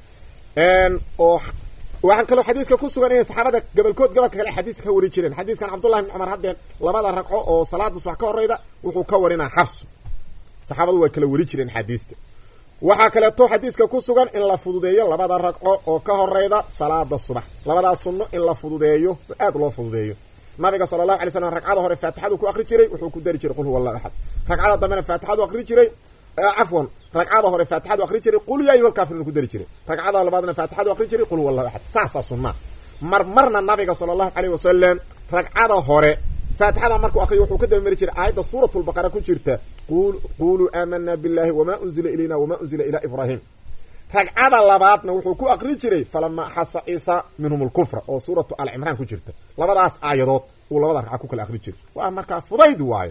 oo waxaan kaloo xadiiska ku sugan inay saxaabada gobolkood gobolka kale xadiiska ka wari jireen xadiiskan cabdullahi bn cumar haddeen labada ragco oo salaada subax ka horeyda wuxuu ka warinaa xafsu saxaabadu way kala wari jireen xadiista waxaa kaleeto xadiiska ku sugan in la fududeeyo labada ragco oo ka horeyda salaada subax labadaas sunno in la fududeeyo aada loo fududeeyo nabiga sala allahu alay slam ragcada hore faatixadu ku akri jiray wuxuu ku dari jiray qul huwa allahu axad ragcada dambena faatixadu akri jiray cafwan ragcada hore faatixadu akri jiray qul yaa ayuha lkaafiruun ku dari jiray ragcada labaadna faatixadu akri jiray qul huwa allahu axad saasaa sunnaa mar marna nabiga sala allahu caleyh wasalam ragcada hore faatixada markuu akriyo wuxuu ka dabamari jiray aayadda suurat lbaqara ku jirta quluu aamana billahi wamaa unzila ilayna wamaa unzila ilaa ibraahim ragcada labaadna wuxuu ku akri jiray falamaa axasa ciisa minhum lkufra oo suuratu alcimraan ku jirta labadaas aayadood uu labada ragca ku kala akri jiray waa markaa fudayd waayo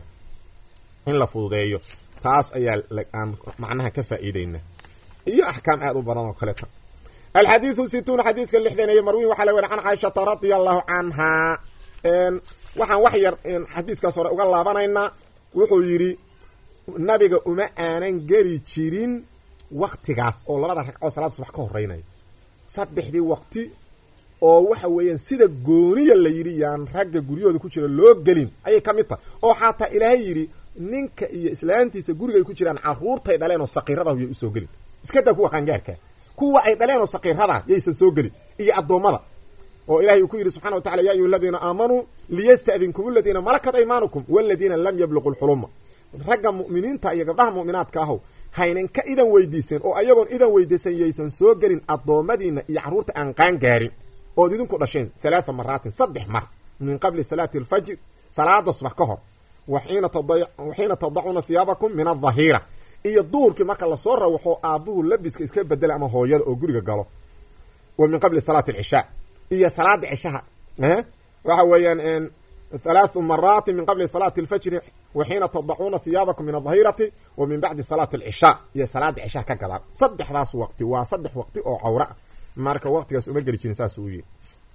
in la fududeeyo taas ayaa aan macnaha ka faa'iideyna iyo axkaam aada u badan oo kaleeta alxadiidu situun xadiiska lixdaneeye marwiin waxaa la weri can caaishata radia allahu canhaa waxaan wax yar xadiiskaas hore uga laabanaynaa wuxuu yidhi nabiga uma aanan geli jirin waktigaas oo labada ragcoo salaada subax ka horeynaya saddexdii waqti oo waxa weeyaan sida gooniya la yidhi yaan ragga guryahooda ku jira loo gelin ayay ka mid tahay oo xataa ilaahay yidhi ninka iyo islaantiisa guriga ay ku jiraan carruurtay dhaleen oo saqiiradaah yay usoo gelin iska daa kuwa qaangaarkaa kuwa ay dhaleen oo saqiirada yaysan soo gelin iyo addoommada oo ilahay uu ku yidhi subxana wa tacala ya ayuha aladiina aamanuu liyasta'dinkum aladiina malakat aymaanukum waladiina lam yabluqu lxuluma ragga mu'miniinta iyo gabdhaha mu'minaadka ahow haynan ka idan weydiiseen oo ayagoon idan weydiisan yaysan soo gelin addoommadiina iyo carruurta aan qaan gaarin ood idinku dhasheen halaatha maraatin saddex mar min qabli salaati alfajr salaada subax ka hor waxiina tadacuuna hiyaabakum min adhahiira iyo duurkii marka lasoo rawaxo aabbuhu labiska iska bedela ama hooyada oo guriga galo wa min qabli salaati alcishaa iyo salaada cishaha waxa weeyaan halaathu maraatin min qabli salaati alfajri waxiina tadacuuna hiyaabakum min adahirati wa min bacdi salaati alcishaa iyo salaada cishaha ka gadaan saddexdaas waqti waa saddex waqti oo cawra marka waqtigaas uma geli jirin saas uu yihi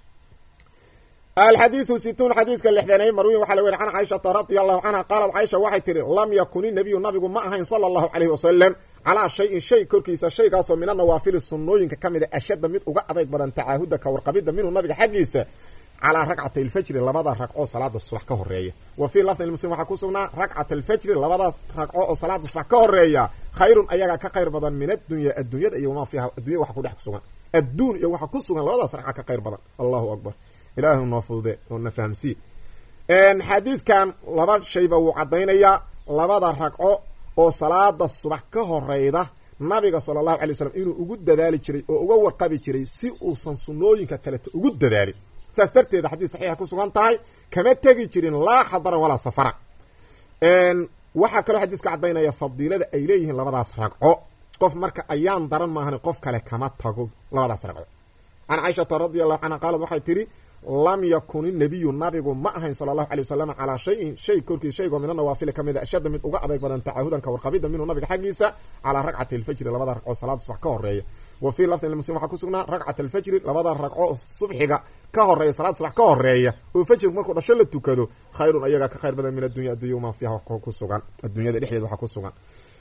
alxadiidu situun xadiiska lixdanay marwiin waxaa la weri can caaishata radia allahu canha qaalat caaisha waxay tihi lam yakuni nabiyu nabigu ma ahayn sala allahu caleyhi wasalam calaa shayin shay korkiisa shaygaasoo min anawaafili sunnooyinka ka mid a ashadda mid uga adayg badan tacaahuda ka warqabidda minhu nabiga xaggiisa calaa ragcatay alfajri labada ragcoo salaada subax ka horeeya wa fii lafdin muslim waxaa ku sugnaa ragcat alfajri labadaas ragco oo salaada subax ka horeeya khayrun ayagaa ka khayr badan min addunya adduunyada iyo wamaa fiiha addunya waxa kudhex kusugan adduun iyo waxa ku sugan labadaas ragca ka khayr badan allahu akbar ilaahu noo fudude oo na fahamsii xadiidkan laba shayba wuu caddaynayaa labada ragco oo salaada subax ka horeyda nabiga sala allahu alay wasalam inuu ugu dadaali jiray oo uga warqabi jiray si uusan sunnooyinka kaleto ugu dadaalin saas darteeda xadiis saxiixa ku sugan tahay kama tegi jirin laa xadaran walaa safaran waxaa kaloo xadiiska caddaynaya fadiilada ay leeyihiin labadaas ragco qof marka ayaan daran maahan qof kale kama tago labadaas ragco can caaishata radi allahu canha qaalad waxay tidhi lam yakun inabiyu nabigu ma ahayn sala allahu alay wasalam calaa shayin shay korkiis shaygoo mina nawaafili ka mid a ashadda mid uga adayg badan tacaahudan ka warqabida minhu nabiga xaggiisa calaa ragcati alfajri labada ragcoo salaada subax ka horeeya wa fii lafdin muslim waxaa ku sugnaa ragcat alfajri labada ragco subxiga ka horeeya salaada subax ka horeeya oo fajrigu markuu dhasho la tukado khayrun ayagaa ka khayr badan min addunya addunya wamaa fiiha ku sugan adduunyada dhexdeeda waxaa ku sugan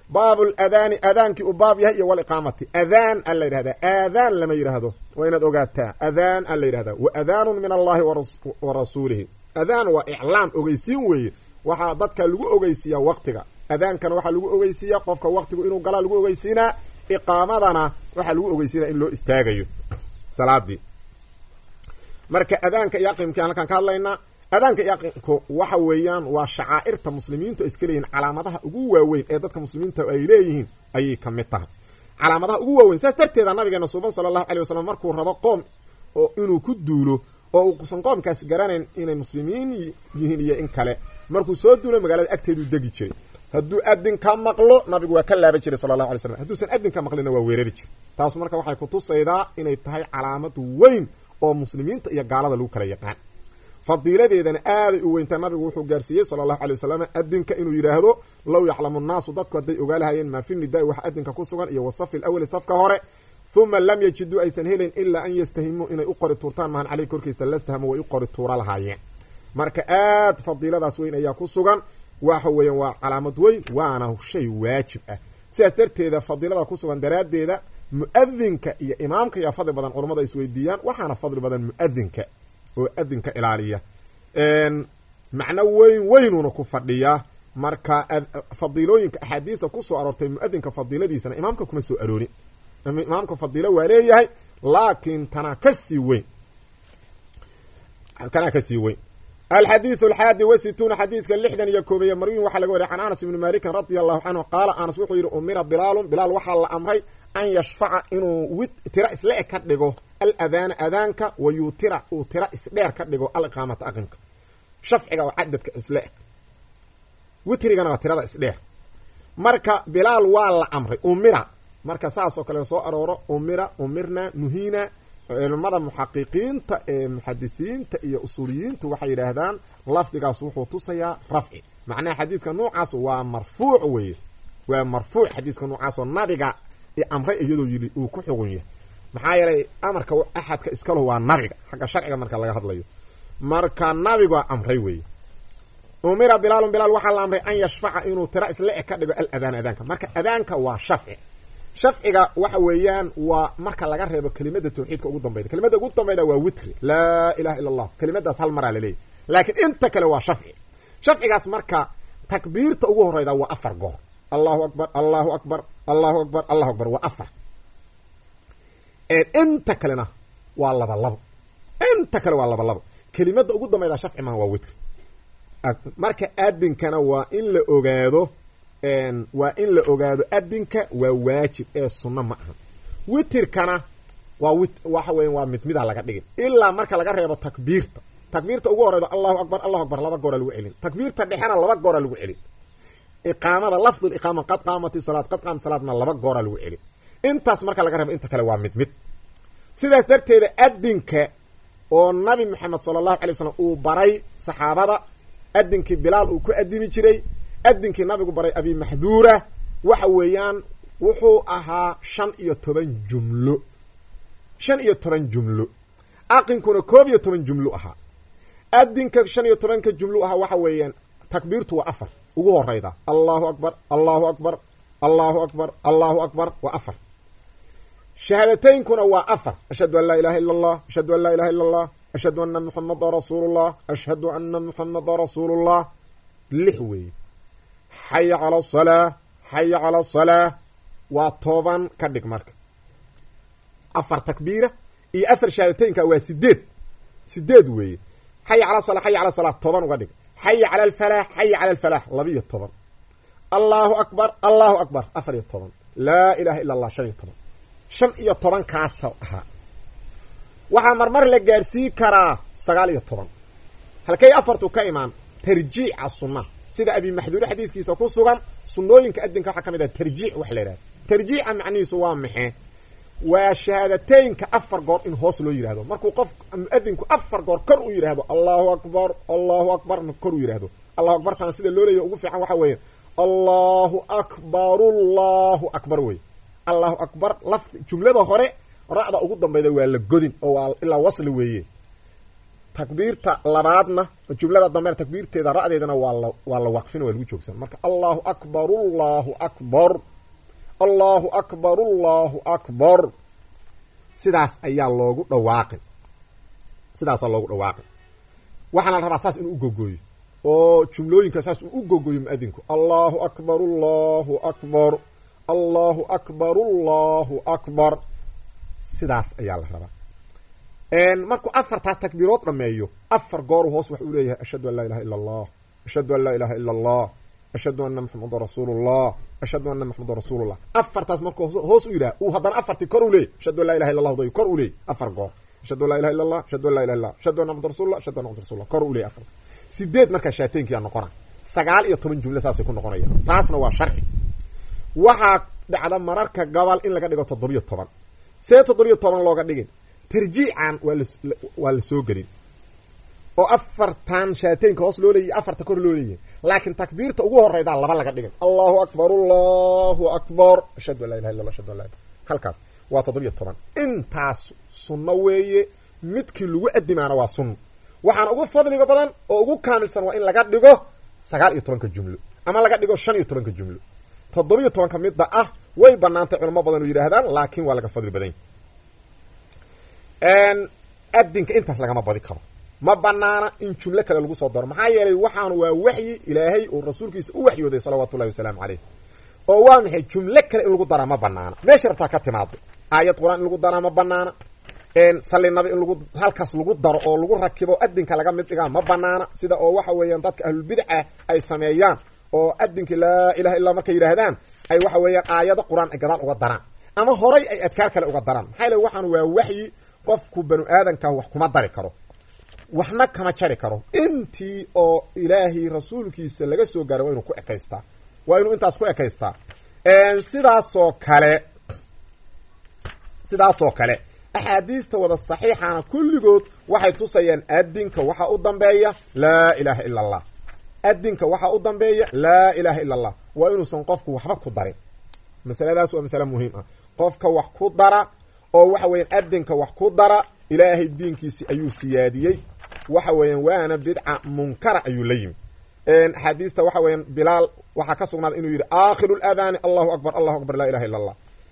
baabul adaani adaankii uu baab yahay iyo waliqaamati adaan a la yidhahdaa aadaan lama yidhaahdo waa inaad ogaataa adaan a la yidhahdaa wa adaanun min allahi wa rasuulihi adaan waa iclaam ogeysiin weeye waxaa dadka lagu ogeysiiyaa waqtiga adaankana waxaa lagu ogeysiiyaa qofka waqtigu inuu galaa lagu ogeysiinaa iqaamadana waxaa lagu ogeysiinaa in loo istaagayo salaadii marka adaanka iyo aqimkii halkaan ka hadlaynaa adaanka iyo aqimku waxa weeyaan waa shacaa'irta muslimiintu ay iska leeyihin calaamadaha ugu waaweyn ee dadka muslimiinta ay leeyihiin ayay ka mid tahay calaamadaha ugu waaweyn saas darteeda nabigeena suuban sala allahu alay wasalam markuu rabo qoom oo inuu ku duulo oo uusan qoomkaas garanayn inay muslimiin yihiin iyo in kale markuu soo duulo magaalada agteeduu degi jiray hadduu adin ka maqlo nabigu waa ka laaban jiray sala allahu alay slam hadduusan adin ka maqlina waa weerari jiray taas marka waxay kutusaydaa inay tahay calaamad weyn oo muslimiinta iyo gaalada lagu kala yaqaan fadiiladeedana aaday u weyntaa nabigu wuxuu gaarsiiyey sala allahu alay wasalam adinka inuu yidhaahdo low yaclamu nnaasu dadku hadday ogaalahayeen maa fi nidaai wax adinka ku sugan iyo wasafi lawali safka hore huma lam yajiduu aysan helayn ilaa an yastahimuu inay u qori tuurtaan mahan caleyh korkiisa lastahamu way u qori tuura lahaayeen marka aad fadiiladaas weyn ayaa ku sugan waxa weeyaan waa calaamad weyn waana shay waajib ah sidaas darteeda fadiilada ku sugan daraaddeeda mu-adinka iyo imaamka yaa fadli badan culammada isweydiiyaan waxaana fadli badan mu-adinka oo adinka ilaaliya macno weyn weynuuna ku fadhiyaa marka fadiilooyinka axaadiista kusoo aroortay mu-adinka fadiiladiisana imaamka kuma soo aroorin imaamka fadiilo waa leeyahay laakiin tanaa kasii weyn tanaa kasii weyn alxadiiث alxaadi wasituuna xadiiska lixdan iyo koobeeye marwin waxaa laga wariya can anas ibni malikin radia allahu canhu qaala anas wuxuu yidhi umira bilaalun bilaal waxaa la amray an yashfaca inuu wid tira isla eg ka dhigo aladaana adaanka wa yutira uu tira isdheer ka dhigo aliqaamata aqimka shafciga oo cadadka isla eg witrigana waa tirada isdheer marka bilaal waa la amray umira marka saas oo kale soo arooro umira umirna nuhina culimada muxaqiqiinta ee muxadisiinta iyo usuuliyiintu waxay yidhaahdaan lafdigaas wuxuu tusayaa rafci macnaha xadiidka noocaas waa marfuuc weye waa marfuuc xadiiska noocaasoo nabiga amray iyadoo yili uu ku xugun yahay maxaa yeelay amarka axadka iskalo waa nabiga xagga sharciga marka laga hadlayo marka nabiga amray weye umira bilaalun bilaal waxaa la amray an yashfaca inuu tira isla eg ka dhigo aladaan adaanka marka adaanka waa shafci shafciga waxa weeyaan waa marka laga reebo kelimada tawxiidka ugu dambayda kelimada ugu dambayda waa witri laa ilaha illa allah kelimadaas hal maraa laleeyahy laakiin inta kale waa shafci shafcigaas marka takbiirta ugu horeyda waa afar goor allahu akbar allahu akbar allahu akbar allahu akbar waa afar inta kalena waa laba labo inta kale waa laba labo kelimada ugu dambayda shafci maha waa witri marka adinkana waa in la ogaado waa in la ogaado adinka waa waajib ee sunno ma aha witirkana waa wi waxa weya waa mid mida laga dhigin ilaa marka laga reebo takbiirta takbiirta ugu horeydo allahu akbar allahu akbar laba goora lagu celin takbiirta dhexena laba goora lagu celin iqaamada lafdul iqaama qad qaamati salaad qad qaamati salaadna laba goora lagu celin intaas marka laga reebo inta kale waa mid mid sidaas darteeda adinka oo nabi maxamed sala allahu alay wasalam uu baray saxaabada adinkii bilaal uu ku adimi jiray adinkii nabigu baray abi maxduura waxa weeyaan wuxuu ahaa shan iyo toban jumlo shan iyo toban jumlo aqinkuna koob iyo toban jumlo ahaa adinka shan iyo tobanka jumlo ahaa waxa weeyaan takbiirtu waa afar ugu horeyda allahu akbar allahu akbar allahu akbar allahu akbar waa afar shahaadateynkuna waa afar ashhadu an laa ilaha illa allah ashhadu an laa ilaha illa allah ashhadu ana muxamada rasuulullah ashhadu ana muxamada rasuulullah lix weeye xaya cala asalaa xaya cala asalaa waa toban ka dhig marka afar takbiira iyo afar shahaadateynka waa sideed sideed weeye xaya cala sala xaya cala salaa toban uga dhig xaya cala alfalaax xaya cala alfalaax labiiyo toban allahu akbar allahu akbar afar iyo toban laa ilaha illa allah shan iyo toban shan iyo toban kaasa ahaa waxaa marmar la gaarsiin karaa sagaal iyo toban halkay afartu ka imaan tarjiica sunna sida abi maxduure xadiiskiisa ku sugan sunnooyinka adinka waxaa ka mid ah tarjiic wax la yidhahda tarjiica macnihiisu waa maxee waa shahaadateynka afar goor in hoos loo yidhahdo markuu qof muadinku afar goor kor u yidhaahdo allahu akbar allahu akbar kor u yidhahdo allahu akbartana sida loo leeya ugu fiican waxa weeye allahu akbar allahu akbar wey allahu akbar lafdi jumlada hore ra'da ugu dambayda waa la godin oo waa ilaa wasli weeye takbiirta labaadna jumlada dambena takbiirteeda ra'deedana waa la waa la waqfin waa lagu joogsan marka allahu akbar allahu akbar allahu akbar allahu akbar sidaas ayaa loogu dhawaaqin sidaasaa loogu dhawaaqin waxaana la rabaa saas inuu ugogooyo oo jumlooyinka saas uu u gogoyo muadinku allahu akbar allahu akbar allahu akbar allahu akbar sidaas ayaa la rabaa markuu afartaas takbiirood dhameeyo afar gooru hoos wax uu leeyahay ashhadu an laa ilaha illa allah ashhadu an laa ilaha illa allah ashhadu ana maxamadan rasuulullah ashhadu ana maxamadan rasuulullah afartaas markuu hoos u yidhaha uu haddana afartii kor u leeyay ashhadu an laa ilaha illa allah day kor u leeyay afar goor ashhadu an laa ilaha illa allah ashhadu an laa ilaha illa ashhadu anna maxamadan rasulullah ashhadu anna maxamadan rasulullah kor u leeyay afar sideed markaa shaateenkiyaa noqona sagaal iyo toban jumle saasay ku noqonayaan taasna waa sharci waxaa dhacda mararka gobol in laga dhigo toddobiyo toban see toddobiyo toban looga dhigin tarjiican waa la waa la soo gelin oo afartan shaateenka hoos loo leeyahy afarta kor loo leeyahay laakiin takbiirta ugu horeydaa laba laga dhigin allahu akbar allahu akbar ashhadu an laa ilaha illa allah ashhadu an laa halkaas waa toddobiyo toban intaas sunno weeye midkii lagu adimaana waa sunno waxaana ugu fadliga badan oo ugu kaamilsan waa in laga dhigo sagaal iyo tobanka jumlo ama laga dhigo shan iyo tobanka jumlo toddobiyo tobanka midda ah way banaantay culamo badan oo yidhaahdaan laakiin waa laga fadli badan yahy adinka intaas lagama badi karo ma banaana in jumlo kale lagu soo daro maxaa yeelay waxaanu waa waxyi ilaahay uu rasuulkiisa u waxyooday salawaatu ullahi wasalaamu caleyh oo waa maxay jumlo kale in lagu daraa ma banaana meesha rabtaa ka timaado aayad qur-aan in lagu daraa ma banaana salli nabi in lagu halkaas lagu daro oo lagu rakibo adinka laga mid dhigaa ma banaana sida oo waxa weeyaan dadka ahlulbidca ay sameeyaan oo adinki laa ilaha illaa markay yidhaahdaan ay waxa weeyaan aayado qur-aan ay gadaal uga daraan ama horay ay adkaar kale uga daraan maxaa yele waxaan waa waxyi qofku banu aadanka wax kuma dari karo waxna kama jari karo intii oo ilaahay rasuulkiisa laga soo gaaray waa inuu ku ekaystaa waa inuu intaas ku ekaystaa sidaasoo kale sidaasoo kale axaadiista wada saxiixana kulligood waxay tusayaan adinka waxaa u dambeeya laa ilaaha ila allah adinka waxaa u dambeeya laa ilaaha ila allah waa inuusan qofku waxba ku darin masaladaas waa masale muhiim ah qofka wax ku dara oo waxa weeyaan adinka wax ku dara ilaahay diinkiisi ayuu siyaadiyey waxa weeyaan waana bidca munkara ayuu la yimi axaadiista waxa weeyaan bilaal waxaa ka sugnaaday inuu yidhi aakhiru ladaani allahu akbar allahu akbar laa ilaha illa allah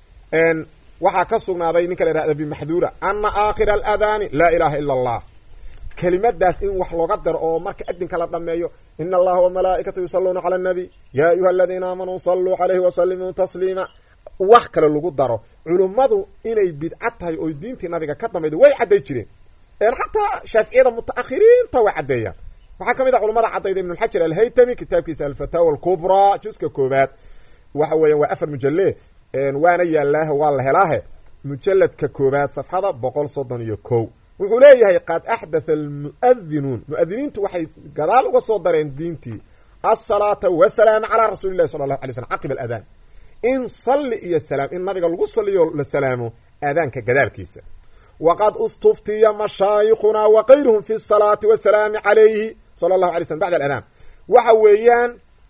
waxaa ka sugnaaday ninka la yhahda bimaxduura ana aakhira aladaani laa ilaha ila allah kelimadaas in wax looga daro oo marka adinka la dhameeyo ina allaha wamalaa'ikatu yusaluuna cala annabiy yaa ayuha aladiina aamanuu saluu calayhi wasalimuu tasliima wax kale lagu daro culummadu inay bidca tahay oo diintii nabiga ka dambayda way cadday jireen xataa shaaficiyada mutaakhiriinta way caddeeyaan waxaa ka mid a culamada caddayda ibnulxajar alhaytami kitaabkiisa alfataawa alkubraa juska koobaad waxa weeyaan waa afar mujale waana yaallaahe waa la helaahe mujaladka koobaad safxada boqol soddon iyo kow wuxuu leeyahay qad axdatha almu'adinuun mu-adiniintu waxay gadaal uga soo dareen diintii asalaata wasalaama calaa rasuuli llahi sala allahu alay slm caqiba aladaan in salli iyo salaam in nabiga lagu saliyo la salaamo aadaanka gadaalkiisa waqad istuftiya mashaayikhunaa wa kayruhum fi salaati wasalaami calayhi sala allahu alay slm bacda aladaan waxa weeyaan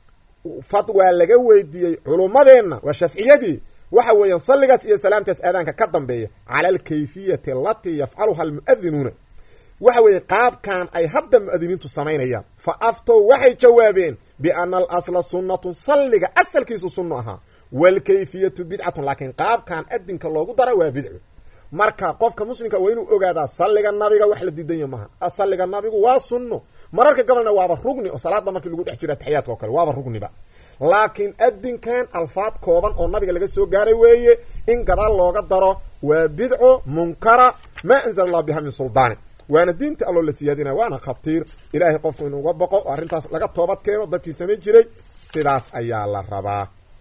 fatwaa laga weydiiyey culummadeenna waa shafciyadii waxa weeyaan salligaas iyo salaamtaas aadaanka ka dambeeya cala alkayfiyati alatii yafcaluha almu'adinuuna waxa weeye qaabkan ay hadda mu'adiniintu samaynayaan fa aftow waxay jawaabeen biana alasla sunnatun salliga asalkiisu sunno ahaa waalkayfiyatu bidcatun laakiin qaabkan adinka loogu dara waa bidco marka qofka muslimka waa inuu ogaadaa salliga nabiga wax la diidanya maha salliga nabigu waa sunno mararka gobolna waaba rugni oo salaada markii lagu dhex jiro ataxiyaadka oo kale waaba rugniba laakiin adinkan alfaad kooban oo nabiga laga soo gaaray weeye in gadaal looga daro waa bidco munkara maa anzala allah biha min suldaani waana diinta alloo la siyaadinaya waana khatiir ilaahay qofku inuuga boqo oo arrintaas laga toobad keeno dadkii samayn jiray sidaas ayaa la rabaa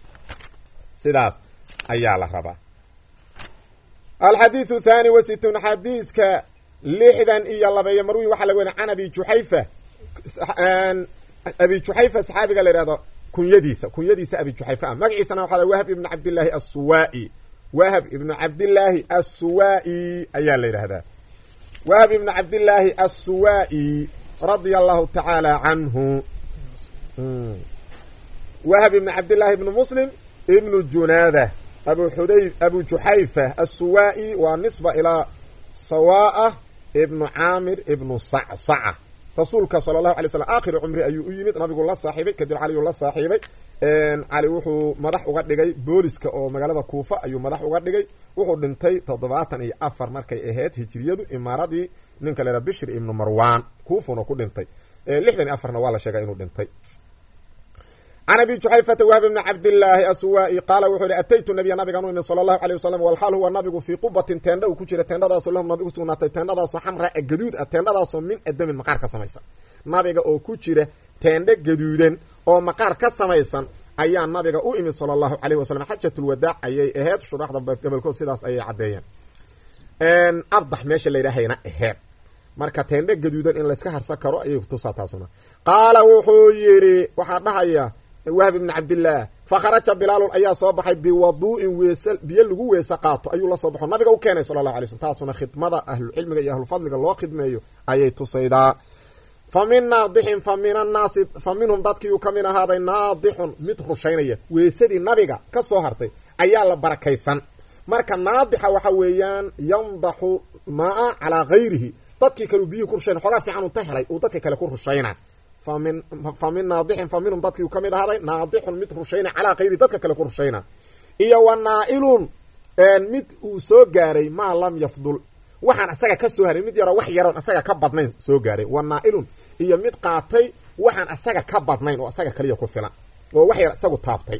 sidaas ayaa la rabaa alxadiidu thani wa situun xadiiska lixdan iyo labeeyo marwi waxaa laga weriy can abi juxayfa abi juxayfa saxaabiga la yihahdo kunyadiisa kunyadiisa abi juxayfa ah magaciisana waxaa la wahab ibnu cabdillaahi assuwaa'i wahab ibnu cabdillaahi assuwaa'i ayaa la yidhahdaa wahab ibnu cabdillaahi assuwaa'i radia allahu tacaala canhu wahab ibnu cabdillaahi ibnu muslim ibnu junaada abu xuday abu juxayfa assuwaa'i waa nisba ilaa sawaa'ah ibnu caamir ibnu sacsaca rasuulka sala allahu alay slam aakhiri cumri ayuu u yimid nabigu la saaxiibay kadib caliyuu la saaxiibay cali wuxuu madax uga dhigay booliska oo magaalada kuufa ayuu madax uga dhigay wuxuu dhintay toddobaatan iyo afar markay ahayd hijiriyadu imaaradii ninka la yhaha bishr ibnu marwan kuufuna ku dhintay lixdan iyo afarna waa la sheegaa inuu dhintay can abi juxayfata wahb bni cabdillaahi aswaa-i qaala wuxuu yihi ataytu nabiya nabigaan u imid sala allahu aleyh wasalam walxaal huwa nabigu fii qubatin teendha uu ku jira teendhadaasoo lahum nabigu sugnaatay teendhadaasoo xamraa gaduud ah teendhadaasoo min adamin maqaar ka samaysan nabiga oo ku jira teendho gaduudan oo maqaar ka samaysan ayaa nabiga u imid sala allahu caleyh wasalam xajatulwadaac ayay aheyd shuraxda gobolkood sidaas ayay caddeeyeen ardax meesha la yidhaahayna aheyd marka teendho gaduudan in layska harsan karo ayay kutusaa taasuna qaala wuxuu yidhi waxaa dhahaya wahb ibni cabdillaah fa kharaja bilaalun ayaa soo baxay biwaduu'in weese biyo lagu weese qaato ayuu la soo baxo nabiga u keenay sala allahu alay slm taasuna khidmada ahlucilmiga iyo ahlufadliga loo khidmeeyo ayay tusaydaa fa min naadixin fa min annaasi fa minhum dadkiiuu ka mid ahaaday naadixun mid rushaynaya weesadii nabiga ka soo hartay ayaa la barakaysan marka naadixa waxa weeyaan yandaxu maa calaa gayrihi dadkii kale biyuhi ku rushayn xoogaa fiican uu ta helay uu dadka kale ku rushayna famin fa min naadixin fa minhum dadkiiuu ka mid ahaaday naadixun mid rushayna calaa kayrihi dadka kale ku rushayna iyo wa naa-ilun mid uu soo gaaray maa lam yafdul waxaan asaga ka soo haray mid yaroo wax yaroon asaga ka badnayn soo gaaray wa naa-ilun iyo mid qaatay waxaan asaga ka badnayn oo asaga kaliya ku filan oo wax yar isagu taabtay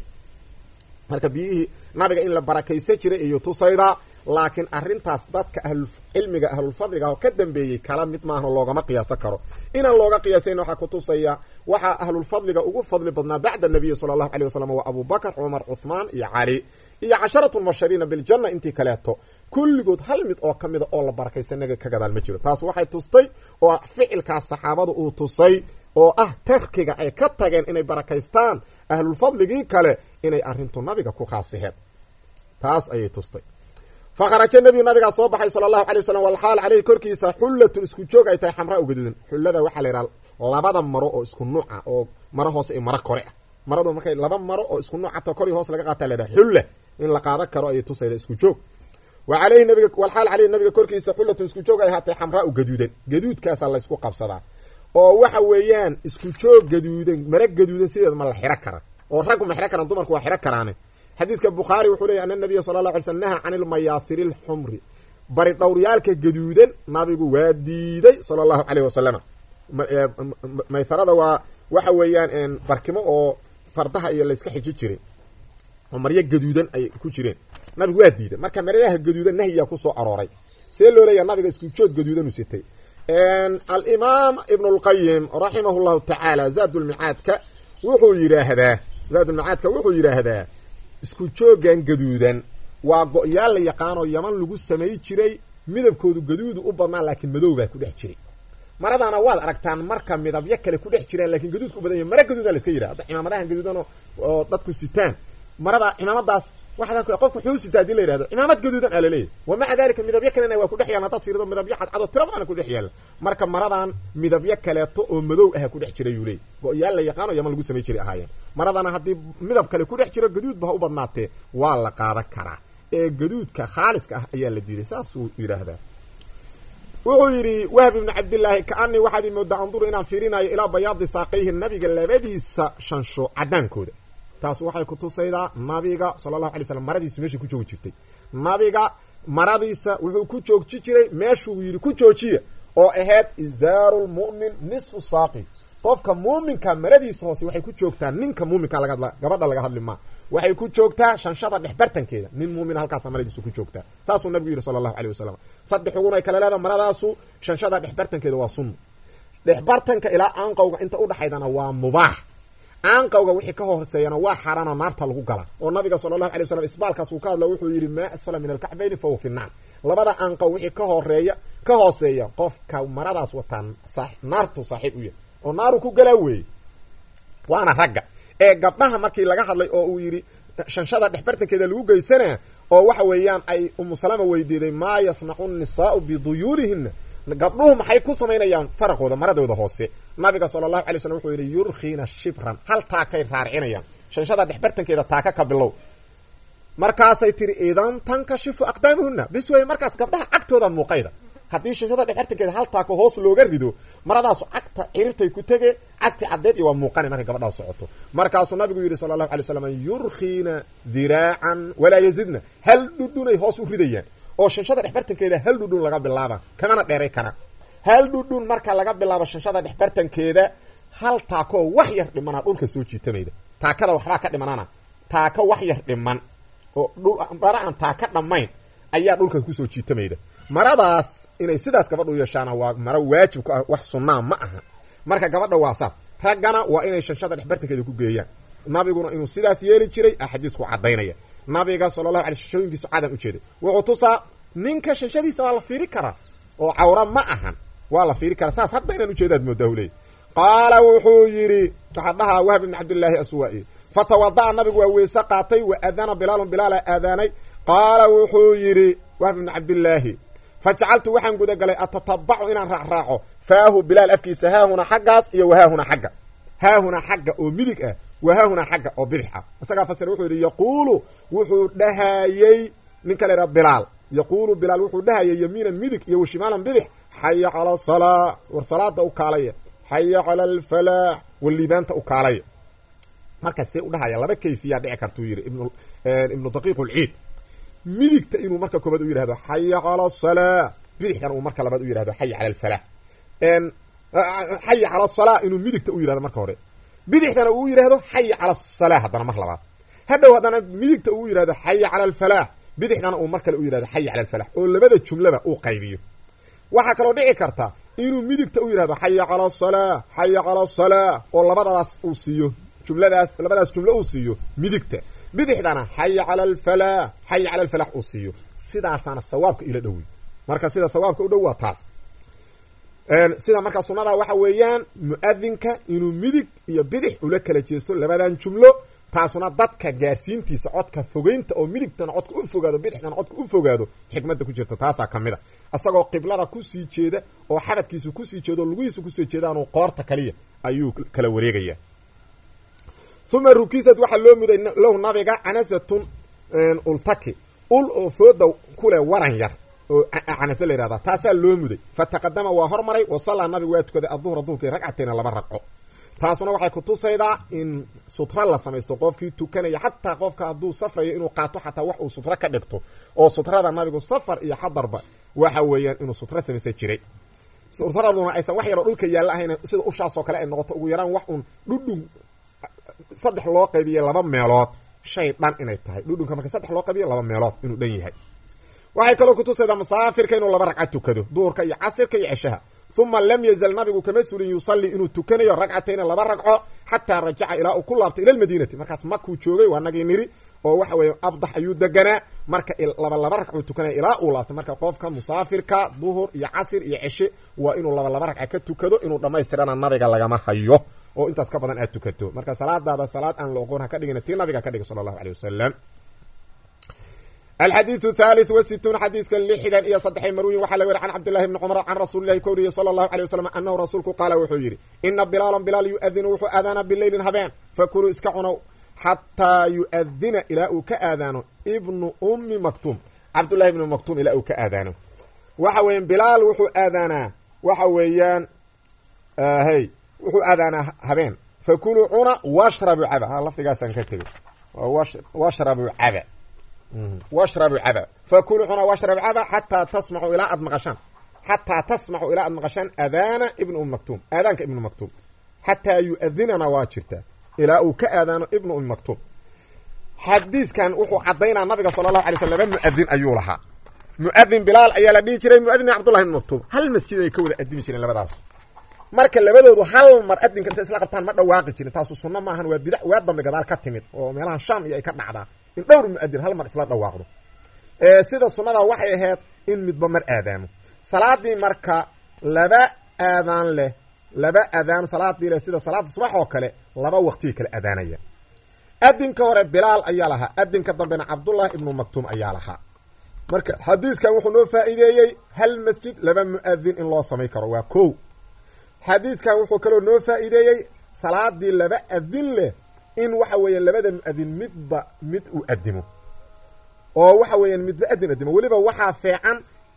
marka biyihii nabiga in la barakaysan jiray iyo tusaydaa laakiin arrintaas dadka ahlulcilmiga ahlulfadliga oo ka dambeeyey kala mid maaha loogama qiyaasan karo inaan looga qiyaasayn waxaa ku tusaya waxaa ahlulfadliga ugu fadli badnaa bacda nabiyi sala allahu aleyh wasalam waa abubakar cumar cuthmaan iyo cali iyo casharatu mubashariina biljanna intii kaleeto kulligood hal mid oo ka mida oo la barakaysan naga ka gadaal ma jiro taas waxay tustay oo ficilkaas saxaabada uu tusay oo ah tarkiga ay ka tageen inay barakaystaan ahlulfadligii kale inay arrintu nabiga ku khaasiheen taas ayay tustay fa kharaja nebiyu nabigaa soo baxay sala allahu alay wasalam walxaal caleyhi korkiisa xullatun isku joog ay tahay xamraa u gaduudan xullada waxaa la yidhaha labada maro oo isku nuuca oo maro hoose iyo maro kore ah maradu markay laba maro oo isku nuucata kor iyo hoos laga qaata la yidhaha xulla in la qaadan karo ayay tusayda isku joog wa caleyhi nabiga walxaal caleyhi nabiga korkiisa xullatun isku joog ay ahaatay xamraa u gaduudan gaduudkaasaa la ysku qabsadaa oo waxa weeyaan isku joog gaduudan mara gaduudan sideed ma la xiro kara oo raggu ma xiro karaan dumarku waa xiro karaane xadiiska bukhaari wuxuu leeyay ana nabiya sala la alay slm naha can ilmayaahiri lxumri bari dhowryaalka gaduudan nabigu waa diiday sala allahu caleyh wasalama mayharada waa waxa weeyaan barkimo oo fardaha iyo layska xiji jiray oo maryo gaduudan ay ku jireen nabigu waa diiday marka maryaha gaduudan nahyiyaa kusoo arooray see loo leeya nabiga isku jood gaduudan u sitay alimaam ibnu lqayim raximahu llahu tacaala zaadulmicaadka wuxuu yidhaahdaa zaadulmicaadka wuxuu yidhaahdaa isku joogan gaduudan waa go-yaal la yaqaanoo yaman lagu samay jiray midabkoodu gaduudu u badnaa laakiin madow baa ku dhex jiray maradana waad aragtaan marka midabyo kale ku dhex jiraan lakin gaduudka u badan yahy mara gaduuda la iska yidhaha hadda cimaamadahan gaduudan oo dadku sitaan marada cimaamadaas waxaad qofka wuxuu sitaa hadii la yihahdo cimaamad gaduudan aa laleeyahy wa maca dalika midabyo kalena waa ku dhex yaala hadaad fiirido midabyo cadcado tira badana ku dhex yaalla marka maradan midabyo kaleeto oo madow aha ku dhex jira yuu leey go-yaal la yaqaano yaman lagu samay jiray ahaayeen maradana haddii midab kale ku dhex jiro gaduudba ha u badnaatee waa la qaadan karaa ee gaduudka khaaliska ah ayaa la diiday saasuu yidhaahdaa wuxuu yidhi wahb ibnu cabdillaahi kaanii waxaad i moodaa anduru inaan fiirinayo ilaa bayaadi saaqayhi nabiga labadiisa shansho cadaankooda taas waxay kutusaydaa nabiga sala allahu alay slam maradiisu meeshay ku joogi jirtay nabiga maradiisa wuxuu ku joogji jiray meeshuu yidhi ku joojiya oo ahayd izaaru lmu'min nisfu saaqi qofka muuminka maradiisa hoose waxay ku joogtaa ninka muuminka laga hadla gabadha laga hadli maa waxay ku joogtaa shanshada dhex bartankeeda nin muumina halkaasa maradiisu ku joogtaa saasuu nabigu yidhi sala allahu aleyh wasalam saddex ugunay kale leeda maradaasu shanshada dhex bartankeeda waa sunna dhex bartanka ilaa aanqowga inta udhaxaydana waa mubaax aanqawga wixii ka horseeyana waa xaaraana naarta lagu gala oo nabiga sala allahu alay waslam isbaalkaas uu ka hadla wuxuu yidhi maa asfala min alkacbayni fahuwa fi naar labada aanqaw wixii ka horeeya ka hooseeya qofka maradaas wataan naartu saaxiib u yahay oo naaru ku galaa weeye waana ragga ee gabdhaha markii laga hadlay oo uu yidhi shanshada dhexbartankeeda lagu geysanaa oo waxa weeyaan ay umu salama weydiiday maa yasnacu nisaau biduyuulihina gabdhuhu maxay ku samaynayaan faraqooda maradooda hoose nabiga sala allahu alay slm wuxuu yidhi yurkiina shibran hal taakay raarcinayaan shanshada dhexbartankeeda taaka ka bilow markaasay tiri idan tankashifu aqdaamuhuna bis wey markaas gabdhaha cagtooda muuqayda haddii shanshada dhexbartankeeda hal taako hoos looga rido maradaasu cagta ciribtay ku tege cagti caddeed iyo waa muuqana markay gabadhaa socoto markaasuu nabigu yidhi sala allahu alay slam yurkiina diraacan walaa yazidna hal dhudhunay hoos u ridayaan oo shanshada dhexbartankeeda hal dhudhun laga bilaaba kamana dheeray karaan hal dhudhun marka laga bilaabo shanshada dhexbartankeeda hal taakoo wax yar dhimana dhulka soo jiitamayda taakada waxbaa ka dhimanana taako wax yar dhiman oo mara aan taaka dhammayn ayaa dhulka kusoo jiitamayda maradaas inay sidaas gabadha u yeeshaana waa maro waajib ku ah wax sunnaa ma aha marka gabadha waa saas raggana waa inay shanshada dhexbartankeeda ku geeyaan nabiguna inuu sidaas yeeli jiray a xadiisku cadaynaya nabiga sala allahu alay shashooyinkiisu cadan ujeeday wuxuu tusaa ninka shanshadiisa waa la fiiri karaa oo cawra ma ahan waa la fiiri karaa saas hadda inaan ujeedaad moodaa huley qaala wuxuu yidhi waxaa dhahaa wahb ibn cabdillaahi aswaa-i fatawada'a nabigu waa weyse qaatay wa adana bilaalun bilaala aadaanay qaala wuxuu yidhi wahb ibn cabdillaahi fajacaltu waxaan gudagalay atatabacu inaan raacraaco faahu bilaal afkiisa haahuna xaggaas iyo wahaahuna xagga haahuna xagga oo midig ah wahaahuna xagga oo bidix ah isagaa fasira wuxuu yidhi yaquulu wuxuu dhahayey ninka la yidhaha bilaal yaquulu bilaal wuxuu dhahayay yamiinan midig iyo washimaalan bidix xaya cala asalaa war salaada u kaalaya xaya cala alfalaax war liibaanta u kaalaya markaas see u dhahaya laba kayfiyaa dhici kartuu yidhi ibn ibnu daqiiq lciid midigta inuu marka koobaad u yidhahdo xaya cala asalaa bidixkan uu marka labaad u yidhahdo xaya cala alfalaax xaya cala asalaa inuu midigta u yidhahdo marka hore bidixdana uu yidhahdo xaya cala asalaa haddana mar labaad hadhow haddana midigta uu yidhahdo xaya cala alfalaax bidixdana uu mar kale u yidhahdo xaya cala alfalax oo labada jumlaba uu qaybiyo waxaa kaloo dhici karta inuu midigta u yidhahdo xaya cala asalaa xaya cala asalaa oo labadadaas uu siiyo jumladaas labadaas jumlo uu siiyo midigta bidixdana xaya cala alfalaax xaya cala alfalax uu siiyo sidaasaana sawaabka ila dhowey marka sida sawaabka u dhow waa taas sida markaa sunnadaa waxa weeyaan mu-adinka inuu midig iyo bidix ula kala jeesto labadan jumlo taasuna dadka gaarsiintiisa codka fogeynta oo midigtana codka u fogaado bidixdana codka u fogaado xikmadda ku jirta taasaa ka mid a isagoo qiblada kusii jeeda oo xabadkiisu kusii jeeda oo lugihiisu kusii jeedaanu qoorta kaliya ayuu kala wareegaya uma rukisad waxaa loo muday lahu nabiga canasatun ultaki ul oo fooda kuleh waran yar oo canase la yihahda taasaa loo muday fataqadama waa hormaray wasallaa nabigu waa tukaday aduhra duhurkii ragcatayna laba ragco taasuna waxay kutusaydaa in sutra la samaysto qofkii tukanaya xataa qofka hadduu safrayo inuu qaato xataa wax uu sutra ka dhigto oo sutrada nabigu safar iyo xadarba waxa weeyaan inuu sutra samaysan jiray sutraduna aysan wax yaroo dhulka yaalla ahayn sida ushaasoo kale ay noqoto ugu yaraan wax uun dhudhun saddex loo qaybiye laba meelood shay dhan inay tahay dhudhunka marka saddex loo qaybiyo laba meelood inuu dhan yahay waxay kaloo kutusaydaa musaafirka inuu laba ragca tukado duhurka iyo casirka iyo ceshaha uma lam yazal nabigu kama sulin yusalli inuu tukanayo ragcatayna laba ragco xataa rajaca ilaa uu ku laabto ila lmadiinati markaas makuu joogay waa nagii niri oo waxa weeye abdax ayuu deganaa marka laba laba ragcuu tukanaya ilaa uu laabto marka qofka musaafirka duhur iyo casir iyo ceshe waa inuu laba laba ragca ka tukado inuu dhammaystirana nabiga lagama hayo oo intaas ka badan aad tukato marka salaadaada salaad aan la oqoon ha ka dhigina tii nabiga ka dhiga sala allahu aleyh wasalam alxadiidu thalith wa situun xadiiska lixdan iyo saddexay marwiyin waxaa laga weri can cabdillahi bni cumar can rasuulillahi ka wariye sala allahu alay wasalam anahu rasuulku qaala wuxuu yidhi ina bilaalan bilaal yu-adinu wuxuu aadaana bileylin habeen fakuluu iska cunow xataa yu-adina ilaa uu ka aadaano ibnu ummi maktuum cabdullahi ibni maktuum ilaa uu ka aadaano waxa weeyaan bilaal wuxuu aadaanaa waxa weeyaan hey wuxuu aadaanaa habeen fakuluu cuna washrabu caba ha lafdigaasaan ka tegay washrabu caba washrabu caba fakuluu cuna washrabu caba xataa tasmacu ilaa aad maqashaan xataa tasmacu ilaa aad maqashaan aadaana ibnu ummi maktuum aadaanka ibnu maktuum xataa yu-adinana waa jirtaa ilaa uu ka aadaano ibnu ummi maktuum xadiiskan wuxuu caddaynaa nabiga sala allahu alay sl laba mu-adin ayuu lahaa mu-adin bilaal ayaa la dhihi jiray mu-adin cabdullahi ibn maktuum hal masjid ay ka wada adimi jireen labadaas marka labadoodu hal mar adinka intay isla qabtaan ma dhawaaqi jirin taasu sunno maahan waa bidac waa dambe gadaal ka timid oo meelaha sham iyo ay ka dhacdaa in dhowr mu-adin hal mar isla dhawaaqdo sida sunnada waxay ahayd in midba mar aadaamo salaadii marka laba aadaan leh laba adaan salaadii leh sida salaada subax oo kale laba waqtiga kale adaanaya adinka hore bilaal ayaa lahaa adinka dambena cabdullahi ibnu maktuum ayaa lahaa marka xadiiskan wuxuu noo faa'iideeyey hal masjid laba mu-adin in loo samay karo waa ko xadiidkan wuxuu kaloo noo faa'iideeyey salaadii laba adin leh in waxa weeyaan labada mu-adin midba mid uu adimo oo waxa weeyaan midba adin adimo weliba waxaa feecan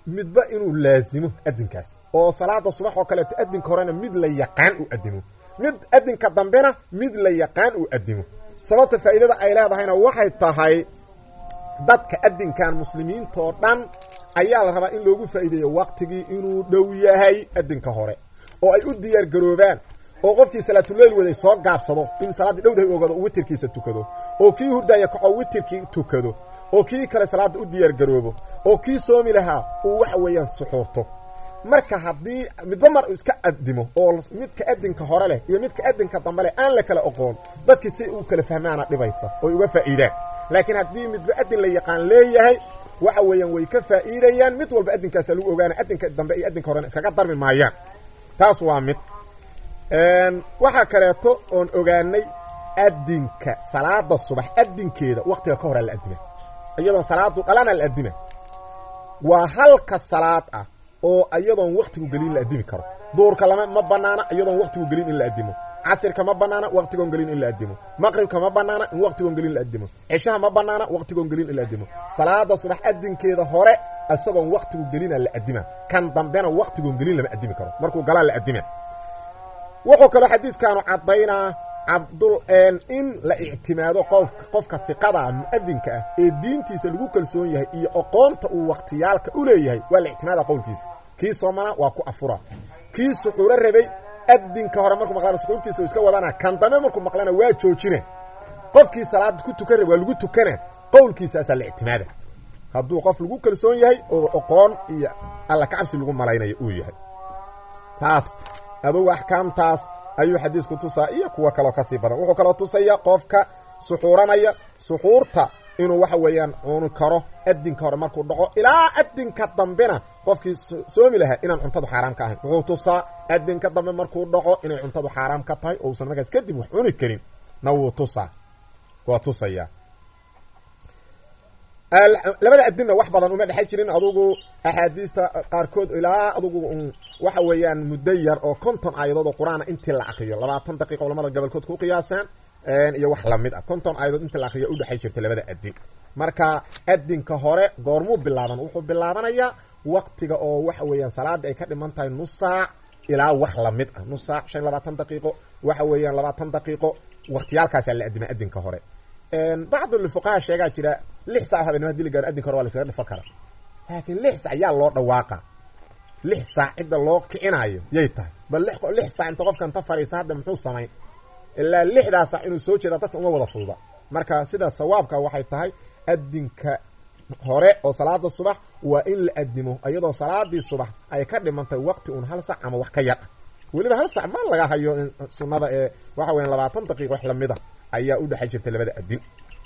midba inuu laazimo adinkaas oo salaada subax oo kaleeto adinka horena mid la yaqaan uu adimo mid adinka dambena mid la yaqaan uu adimo sababta faa'iidada ay leedahayna waxay tahay dadka adinkan muslimiintoo dhan ayaa la rabaa in loogu faa'iideeyo waqtigii inuu dhow yahay adinka hore oo ay u diyaar garoobaan oo qofkii salaatuleyl waday soo gaabsado in salaaddii dhowdahay ogado uu witirkiisa tukado oo kii hurdaya kaco witirkii tukado oo kii kale salaadda u diyaar garoobo oo kii soomi lahaa uu waxa weeyaan suxuurto marka haddii midba mar iska adimo oo midka adinka hore leh iyo midka adinka dambe leh aan la kala oqoon dadkii si u kala fahmaana dhibaysa oy uga faa'iidaan laakiin haddii midba adin la yaqaan leeyahay waxa weeyaan way ka faa'iidayaan mid walba adinkaasa lagu ogaana adinka dambe iyo adinka horena iskaga darmi maayaan taas waa mid waxaa kaleeto oon ogaanay adinka salaada subax adinkeeda waktiga ka horaa la adima iyadoon salaadu dhalana la adima waa halka salaad ah oo iyadoon waktigu gelin la adimi karo duurka lama ma banaana iyadoon waktigu gelin in la adimo casirka ma banaana waktigoon gelin in la adimo maqribka ma banaana in waktigoon gelin la adimo cishaha ma banaana waktigoon gelin in la adimo salaada subax adinkeeda hore isagoon waktigu gelina la adima kan dambena waktigoon gelin lama adimi karo markuu galaa la adima wuxuu kaloo xadiiskaanu caddaynaa cabdul in la ictimaado qofka qofka hiqada mu'adinka ah ee diintiisa lagu kalsoon yahay iyo aqoonta uu wakhtiyaalka u leeyahay waa la ictimaada qowlkiisa kii soomana waa ku afura kii suxuuro rabay adinka hore markuu maqlana suxuurtiisa iska wadana kan dambe markuu maqlana waa joojina qofkii salaada ku tukan raba waa lagu tukana qowlkiisaasaa la ictimaada hadduu qof lagu kalsoon yahay oo aqoon iyo alla kacabsi lagu malaynayo uu yahay taas adugu axkaamtaas ayuu xadiisku tusaa iyo kuwo kaloo kasii badan wuxuu kaloo tusaya qofka suxuuranaya suxuurta inuu waxa weeyaan cuni karo adinka hore markuu dhaco ilaa adinka dambena qofkii soomi lahaa inaan cuntadu xaaraam ka ahayn wuxuu tusaa adinka dambe markuu dhaco inay cuntadu xaaraam ka tahay oo usan markaas kadib wax cuni karin na wuu tusaa waa tusaya labada adinna wax badan uma dhexay jirin adugu axaadiista qaarkood ilaa adugu waxa weeyaan muddo yar oo konton aayadood oo qur-aana intii la akriyo labaatan daqiiqa culamada gobolkood ku qiyaasaan iyo wax lamid ah konton aayadood intii la akriyo udhexay jirta labada adin marka adinka hore goormuu bilaaban wuxuu bilaabanayaa waktiga oo waxa weeyaan salaada ay ka dhiman tahay nus saac ilaa wax lamid ah nus saac shan labaatan daqiiqo waxa weeyaan labaatan daqiiqo waktiyaalkaasaa la adima adinka hore bacdulfuqaha sheegaa jira lix sac habeenimo hadii la gaaro adinka hore waa la iskaga dhifan karaa laakiin lix sac yaa loo dhawaaqa lix saac cidda loo kicinaayo yay tahay bal lix saac inta qofka inta fadhiista hadda muxuu samayn ilaa lixdaa saac inuu soo jeeda dadka uma wada fududa marka sida sawaabka waxay tahay adinka hore oo salaada subax waa in la adimo iyadoo salaadii subax ay ka dhimantahay waqti un hal sac ama wax ka yar ah weliba hal sac ma laga hayo sunnada ee waxa weya labaatan daqiiq wax lamid a ayaa u dhexay jirta labada adin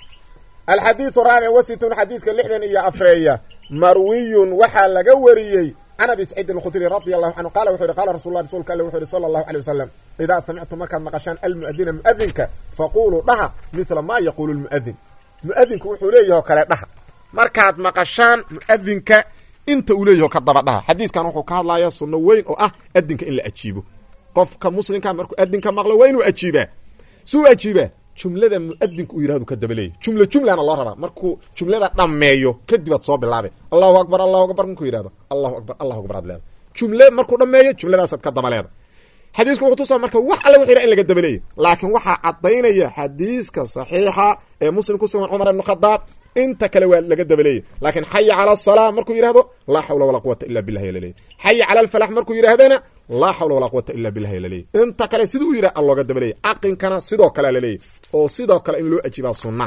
alxadiiu raabic wasitun xadiiska lixdan iyo afreeya marwiyun waxaa laga wariyey can abi saciid alkhudri radi allahu canhu qala wuxu yhi qala rasul lah rsulka alle wuxu yhi sala allahu alay wasalam idaa samictum markaad maqashaan almu'adina mu'adinka faquluu dhaha mila ma yaquulu lmu'adin mu'adinku wuxuu leeyaho kale dhaha markaad maqashaan mu'adinka inta uu leeyaho ka daba dhaha xadiiskan wuxuu ka hadlaya sunno weyn oo ah adinka in la ajiibo qofka muslimka markuu adinka maqlo waa inuu ajiibaa suu ajiibaa jumlada muadinku uu yihahdu ka daba leeyay jumla jumlana loo rabaa markuu jumlada dhammeeyo kadibaad soo bilaabay allahu akbar allahu akbar markuu yihahdo allahu akbar allahu akbar ad leeda jumle markuu dhammeeyo jumladaasaad ka daba leeda xadiisku wuxuu tusaa marka wax alle wuxu yidhaha in laga daba leeyay laakiin waxaa caddaynaya xadiiska saxiixa ee muslim ku sugan cumar ibn khadaab inta kale waa laga daba leeyay laakiin xaya cala asalaa markuu yidhahdo laa xawla walaa quwata illa billahi laleeyay xaya cala alfalax markuu yidhahdana laa xawla walaa quwata illa billahi laleeyay inta kale siduu u yidhah allooga daba leeyay aqinkana sidoo kale laleeyay oo sidoo kale in loo ajiibaa sunna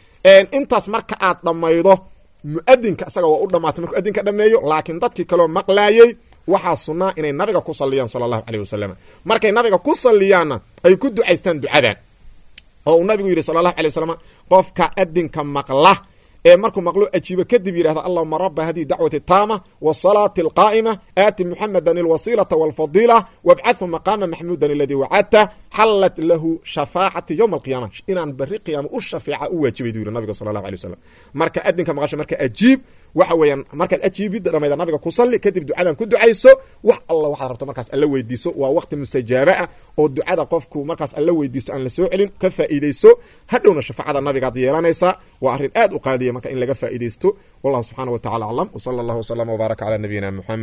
intaas marka aad dhammaydo mu'adinka isaga waa u dhamaatay markuu adinka dhameeyo laakiin dadkii kaleo maqlaayey waxaa sunnaa inay nabiga ku saliyaan sala allahu caleyh wasalam markay nabiga ku saliyaanna ay ku ducaystaan ducadan oo uu nabigu yidhi sala allahu alay wasalam qofka adinka maqla ee markuu maqlo ajiibo kadib yidhahda allahuma raba hadihi dacwati taama wasalaati alqaa'ima aati muxamedan alwasiilata walfadiila wabcathu maqaama maxmuudan aladii wacadta xallat lahu shafaacati yowma alqiyaama inaan berri qiyaama u shafeeca u waajibay duu yiri nabiga sala allahu alay wasalam marka adinka maqasho marka ajiib waxa weeyaan markaad ajiibidda dhamayda nabiga ku salli kadib ducadan ku ducayso wax alla waxaad rabto markaas alla weydiiso waa waqti mustajaaba ah oo ducada qofku markaas alla weydiisto aan la soo celin ka faa'iidayso hadhowna shafaacada nabigaad yeelanaysaa waa arrin aad u qaaliya marka in laga faa'iidaysto wallahu subxaana wa tacala aclam wsala allahu waslama wbaaraka cala nabiyina muxamed